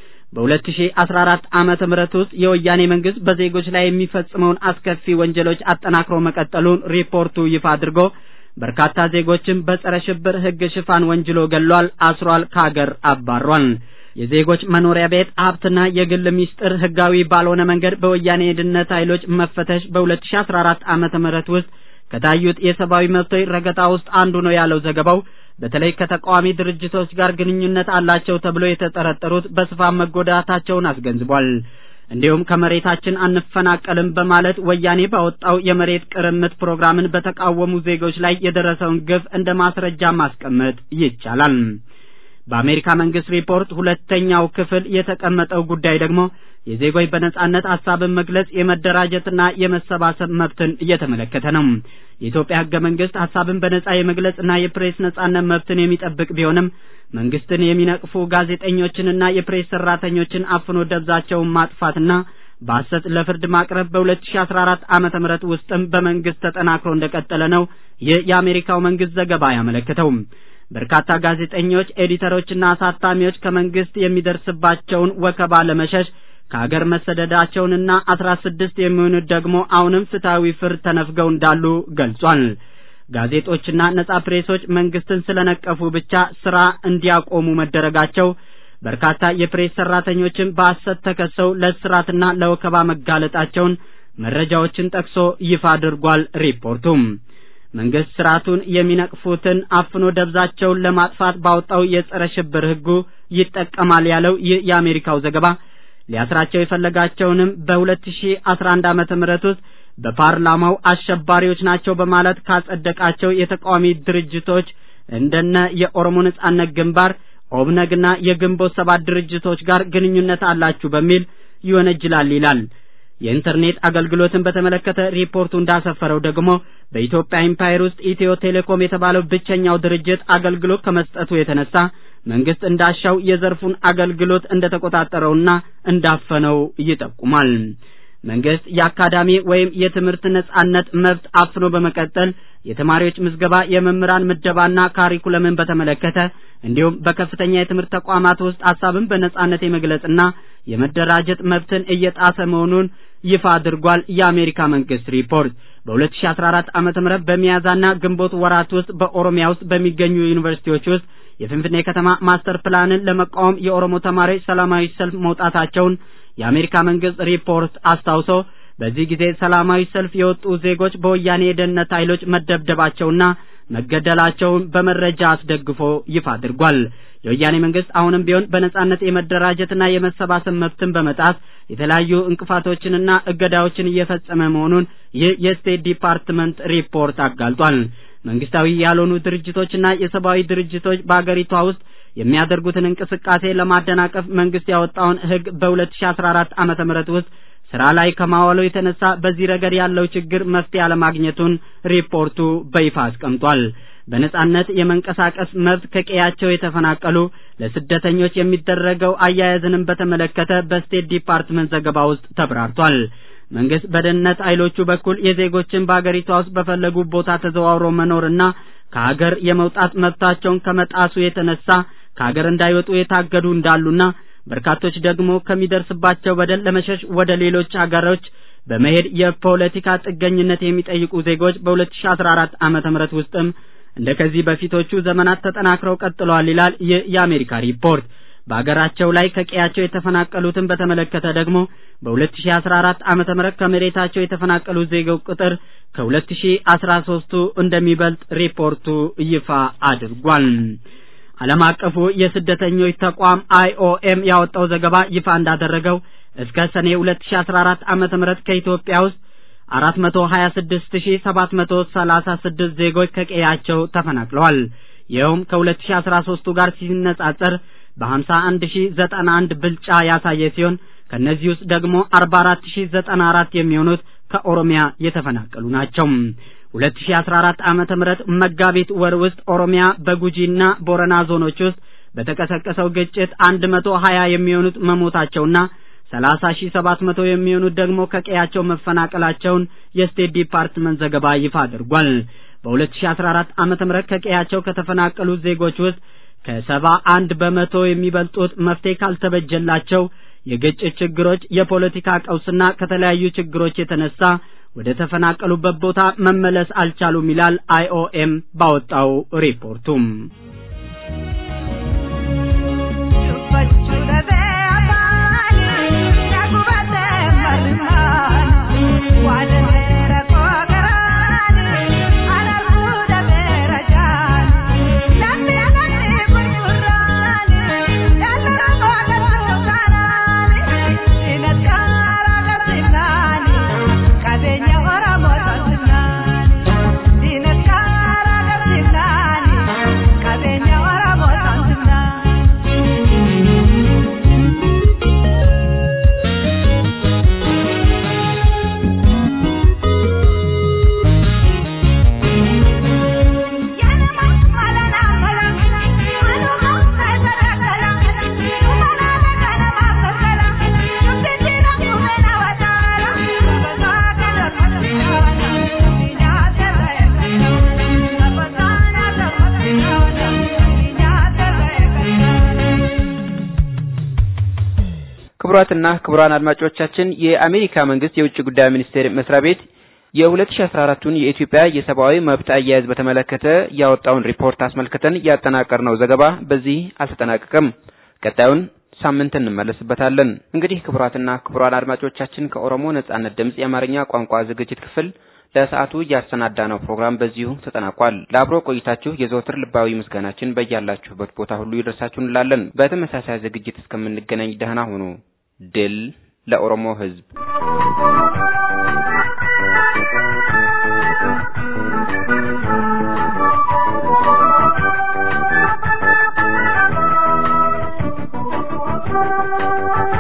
በ2014 ዓመተ ምህረት ውስጥ የወያኔ መንግስት በዜጎች ላይ የሚፈጽመውን አስከፊ ወንጀሎች አጠናክሮ መቀጠሉን ሪፖርቱ ይፋ አድርጎ በርካታ ዜጎችን በጸረ ሽብር ህግ ሽፋን ወንጅሎ ገሏል፣ አስሯል፣ ከሀገር አባሯል። የዜጎች መኖሪያ ቤት ሀብትና የግል ሚስጥር ህጋዊ ባልሆነ መንገድ በወያኔ የደህንነት ኃይሎች መፈተሽ በ2014 ዓመተ ምህረት ውስጥ ከታዩት የሰብአዊ መብቶች ረገጣ ውስጥ አንዱ ነው ያለው ዘገባው በተለይ ከተቃዋሚ ድርጅቶች ጋር ግንኙነት አላቸው ተብሎ የተጠረጠሩት በስፋት መጎዳታቸውን አስገንዝቧል። እንዲሁም ከመሬታችን አንፈናቀልም በማለት ወያኔ ባወጣው የመሬት ቅርምት ፕሮግራምን በተቃወሙ ዜጎች ላይ የደረሰውን ግፍ እንደ ማስረጃ ማስቀመጥ ይቻላል። በአሜሪካ መንግስት ሪፖርት ሁለተኛው ክፍል የተቀመጠው ጉዳይ ደግሞ የዜጎች በነጻነት ሀሳብን መግለጽ የመደራጀትና የመሰባሰብ መብትን እየተመለከተ ነው። የኢትዮጵያ ህገ መንግስት ሀሳብን በነጻ የመግለጽና የፕሬስ ነጻነት መብትን የሚጠብቅ ቢሆንም መንግስትን የሚነቅፉ ጋዜጠኞችንና የፕሬስ ሰራተኞችን አፍኖ ደብዛቸውን ማጥፋትና በሐሰት ለፍርድ ማቅረብ በ2014 ዓመተ ምህረት ውስጥም በመንግስት ተጠናክሮ እንደቀጠለ ነው ይህ የአሜሪካው መንግስት ዘገባ ያመለከተው። በርካታ ጋዜጠኞች፣ ኤዲተሮችና አሳታሚዎች ከመንግስት የሚደርስባቸውን ወከባ ለመሸሽ ከሀገር መሰደዳቸውንና አስራ ስድስት የሚሆኑት ደግሞ አሁንም ፍትሐዊ ፍርድ ተነፍገው እንዳሉ ገልጿል። ጋዜጦችና ነጻ ፕሬሶች መንግስትን ስለነቀፉ ብቻ ስራ እንዲያቆሙ መደረጋቸው በርካታ የፕሬስ ሰራተኞችን በሐሰት ተከሰው ለእስራትና ለወከባ መጋለጣቸውን መረጃዎችን ጠቅሶ ይፋ አድርጓል ሪፖርቱም። መንግስት ስርዓቱን የሚነቅፉትን አፍኖ ደብዛቸውን ለማጥፋት ባወጣው የጸረ ሽብር ህጉ ይጠቀማል ያለው ይህ የአሜሪካው ዘገባ ሊያስራቸው የፈለጋቸውንም በ2011 ዓመተ ምህረት ውስጥ በፓርላማው አሸባሪዎች ናቸው በማለት ካጸደቃቸው የተቃዋሚ ድርጅቶች እንደነ የኦሮሞ ነጻነት ግንባር ኦብነግና የግንቦት ሰባት ድርጅቶች ጋር ግንኙነት አላችሁ በሚል ይወነጅላል ይላል። የኢንተርኔት አገልግሎትን በተመለከተ ሪፖርቱ እንዳሰፈረው ደግሞ በኢትዮጵያ ኢምፓየር ውስጥ ኢትዮ ቴሌኮም የተባለው ብቸኛው ድርጅት አገልግሎት ከመስጠቱ የተነሳ መንግስት እንዳሻው የዘርፉን አገልግሎት እንደተቆጣጠረውና እንዳፈነው ይጠቁማል። መንግስት የአካዳሚ ወይም የትምህርት ነጻነት መብት አፍኖ በመቀጠል የተማሪዎች ምዝገባ፣ የመምህራን ምደባና ካሪኩለምን በተመለከተ እንዲሁም በከፍተኛ የትምህርት ተቋማት ውስጥ ሀሳብን በነጻነት የመግለጽና የመደራጀት መብትን እየጣሰ መሆኑን ይፋ አድርጓል። የአሜሪካ መንግስት ሪፖርት በ2014 ዓመተ ምህረት በሚያዝያና ግንቦት ወራት ውስጥ በኦሮሚያ ውስጥ በሚገኙ ዩኒቨርሲቲዎች ውስጥ የፍንፍኔ ከተማ ማስተር ፕላንን ለመቃወም የኦሮሞ ተማሪዎች ሰላማዊ ሰልፍ መውጣታቸውን የአሜሪካ መንግስት ሪፖርት አስታውሶ በዚህ ጊዜ ሰላማዊ ሰልፍ የወጡ ዜጎች በወያኔ የደህንነት ኃይሎች መደብደባቸውና መገደላቸውን በመረጃ አስደግፎ ይፋ አድርጓል። የወያኔ መንግስት አሁንም ቢሆን በነጻነት የመደራጀትና የመሰባሰብ መብትን በመጣስ የተለያዩ እንቅፋቶችንና እገዳዎችን እየፈጸመ መሆኑን ይህ የስቴት ዲፓርትመንት ሪፖርት አጋልጧል። መንግስታዊ ያልሆኑ ድርጅቶችና የሰብአዊ ድርጅቶች በአገሪቷ ውስጥ የሚያደርጉትን እንቅስቃሴ ለማደናቀፍ መንግስት ያወጣውን ህግ በ2014 ዓመተ ምህረት ውስጥ ስራ ላይ ከማዋሉ የተነሳ በዚህ ረገድ ያለው ችግር መፍትሄ አለማግኘቱን ሪፖርቱ በይፋ አስቀምጧል። በነጻነት የመንቀሳቀስ መብት ከቀያቸው የተፈናቀሉ ለስደተኞች የሚደረገው አያያዝንም በተመለከተ በስቴት ዲፓርትመንት ዘገባ ውስጥ ተብራርቷል። መንግስት በደህንነት ኃይሎቹ በኩል የዜጎችን በአገሪቷ ውስጥ በፈለጉ ቦታ ተዘዋውሮ መኖርና ከሀገር የመውጣት መብታቸውን ከመጣሱ የተነሳ ከሀገር እንዳይወጡ የታገዱ እንዳሉና በርካቶች ደግሞ ከሚደርስባቸው በደል ለመሸሽ ወደ ሌሎች ሀገሮች በመሄድ የፖለቲካ ጥገኝነት የሚጠይቁ ዜጎች በ2014 ዓመተ ምህረት ውስጥም እንደ ከዚህ በፊቶቹ ዘመናት ተጠናክረው ቀጥለዋል ይላል ይህ የአሜሪካ ሪፖርት። በአገራቸው ላይ ከቀያቸው የተፈናቀሉትን በተመለከተ ደግሞ በ2014 ዓመተ ምህረት ከመሬታቸው የተፈናቀሉ ዜጎች ቁጥር ከ2013ቱ እንደሚበልጥ ሪፖርቱ ይፋ አድርጓል። ዓለም አቀፉ የስደተኞች ተቋም አይኦኤም ያወጣው ዘገባ ይፋ እንዳደረገው እስከ ሰኔ 2014 ዓመተ ምህረት ከኢትዮጵያ ውስጥ 426736 ዜጎች ከቀያቸው ተፈናቅለዋል። ይኸውም ከ2013ቱ ጋር ሲነጻጸር በ51091 ብልጫ ያሳየ ሲሆን ከነዚህ ውስጥ ደግሞ 44094 የሚሆኑት ከኦሮሚያ የተፈናቀሉ ናቸው። 2014 ዓመተ ምህረት መጋቢት ወር ውስጥ ኦሮሚያ በጉጂና ቦረና ዞኖች ውስጥ በተቀሰቀሰው ግጭት 120 የሚሆኑት መሞታቸውና 30700 የሚሆኑት ደግሞ ከቀያቸው መፈናቀላቸውን የስቴት ዲፓርትመንት ዘገባ ይፋ አድርጓል። በ2014 ዓመተ ምህረት ከቀያቸው ከተፈናቀሉ ዜጎች ውስጥ ከሰባ አንድ በመቶ የሚበልጡት መፍትሄ ካልተበጀላቸው የግጭት ችግሮች፣ የፖለቲካ ቀውስና ከተለያዩ ችግሮች የተነሳ ወደ ተፈናቀሉበት ቦታ መመለስ አልቻሉም ይላል አይኦኤም ባወጣው ሪፖርቱም። Thank you. ክቡራትና ክቡራን አድማጮቻችን የአሜሪካ መንግስት የውጭ ጉዳይ ሚኒስቴር መስሪያ ቤት የ2014ቱን የኢትዮጵያ የሰብአዊ መብት አያያዝ በተመለከተ ያወጣውን ሪፖርት አስመልክተን ያጠናቀርነው ዘገባ በዚህ አልተጠናቀቀም። ቀጣዩን ሳምንት እንመለስበታለን። እንግዲህ ክቡራትና ክቡራን አድማጮቻችን ከኦሮሞ ነጻነት ድምፅ የአማርኛ ቋንቋ ዝግጅት ክፍል ለሰዓቱ ያሰናዳነው ፕሮግራም በዚሁ ተጠናቋል። ለአብሮ ቆይታችሁ የዘወትር ልባዊ ምስጋናችን በያላችሁበት ቦታ ሁሉ ይድረሳችሁ እንላለን። በተመሳሳይ ዝግጅት እስከምንገናኝ ደህና ሁኑ። ድል ለኦሮሞ ሕዝብ! Thank you.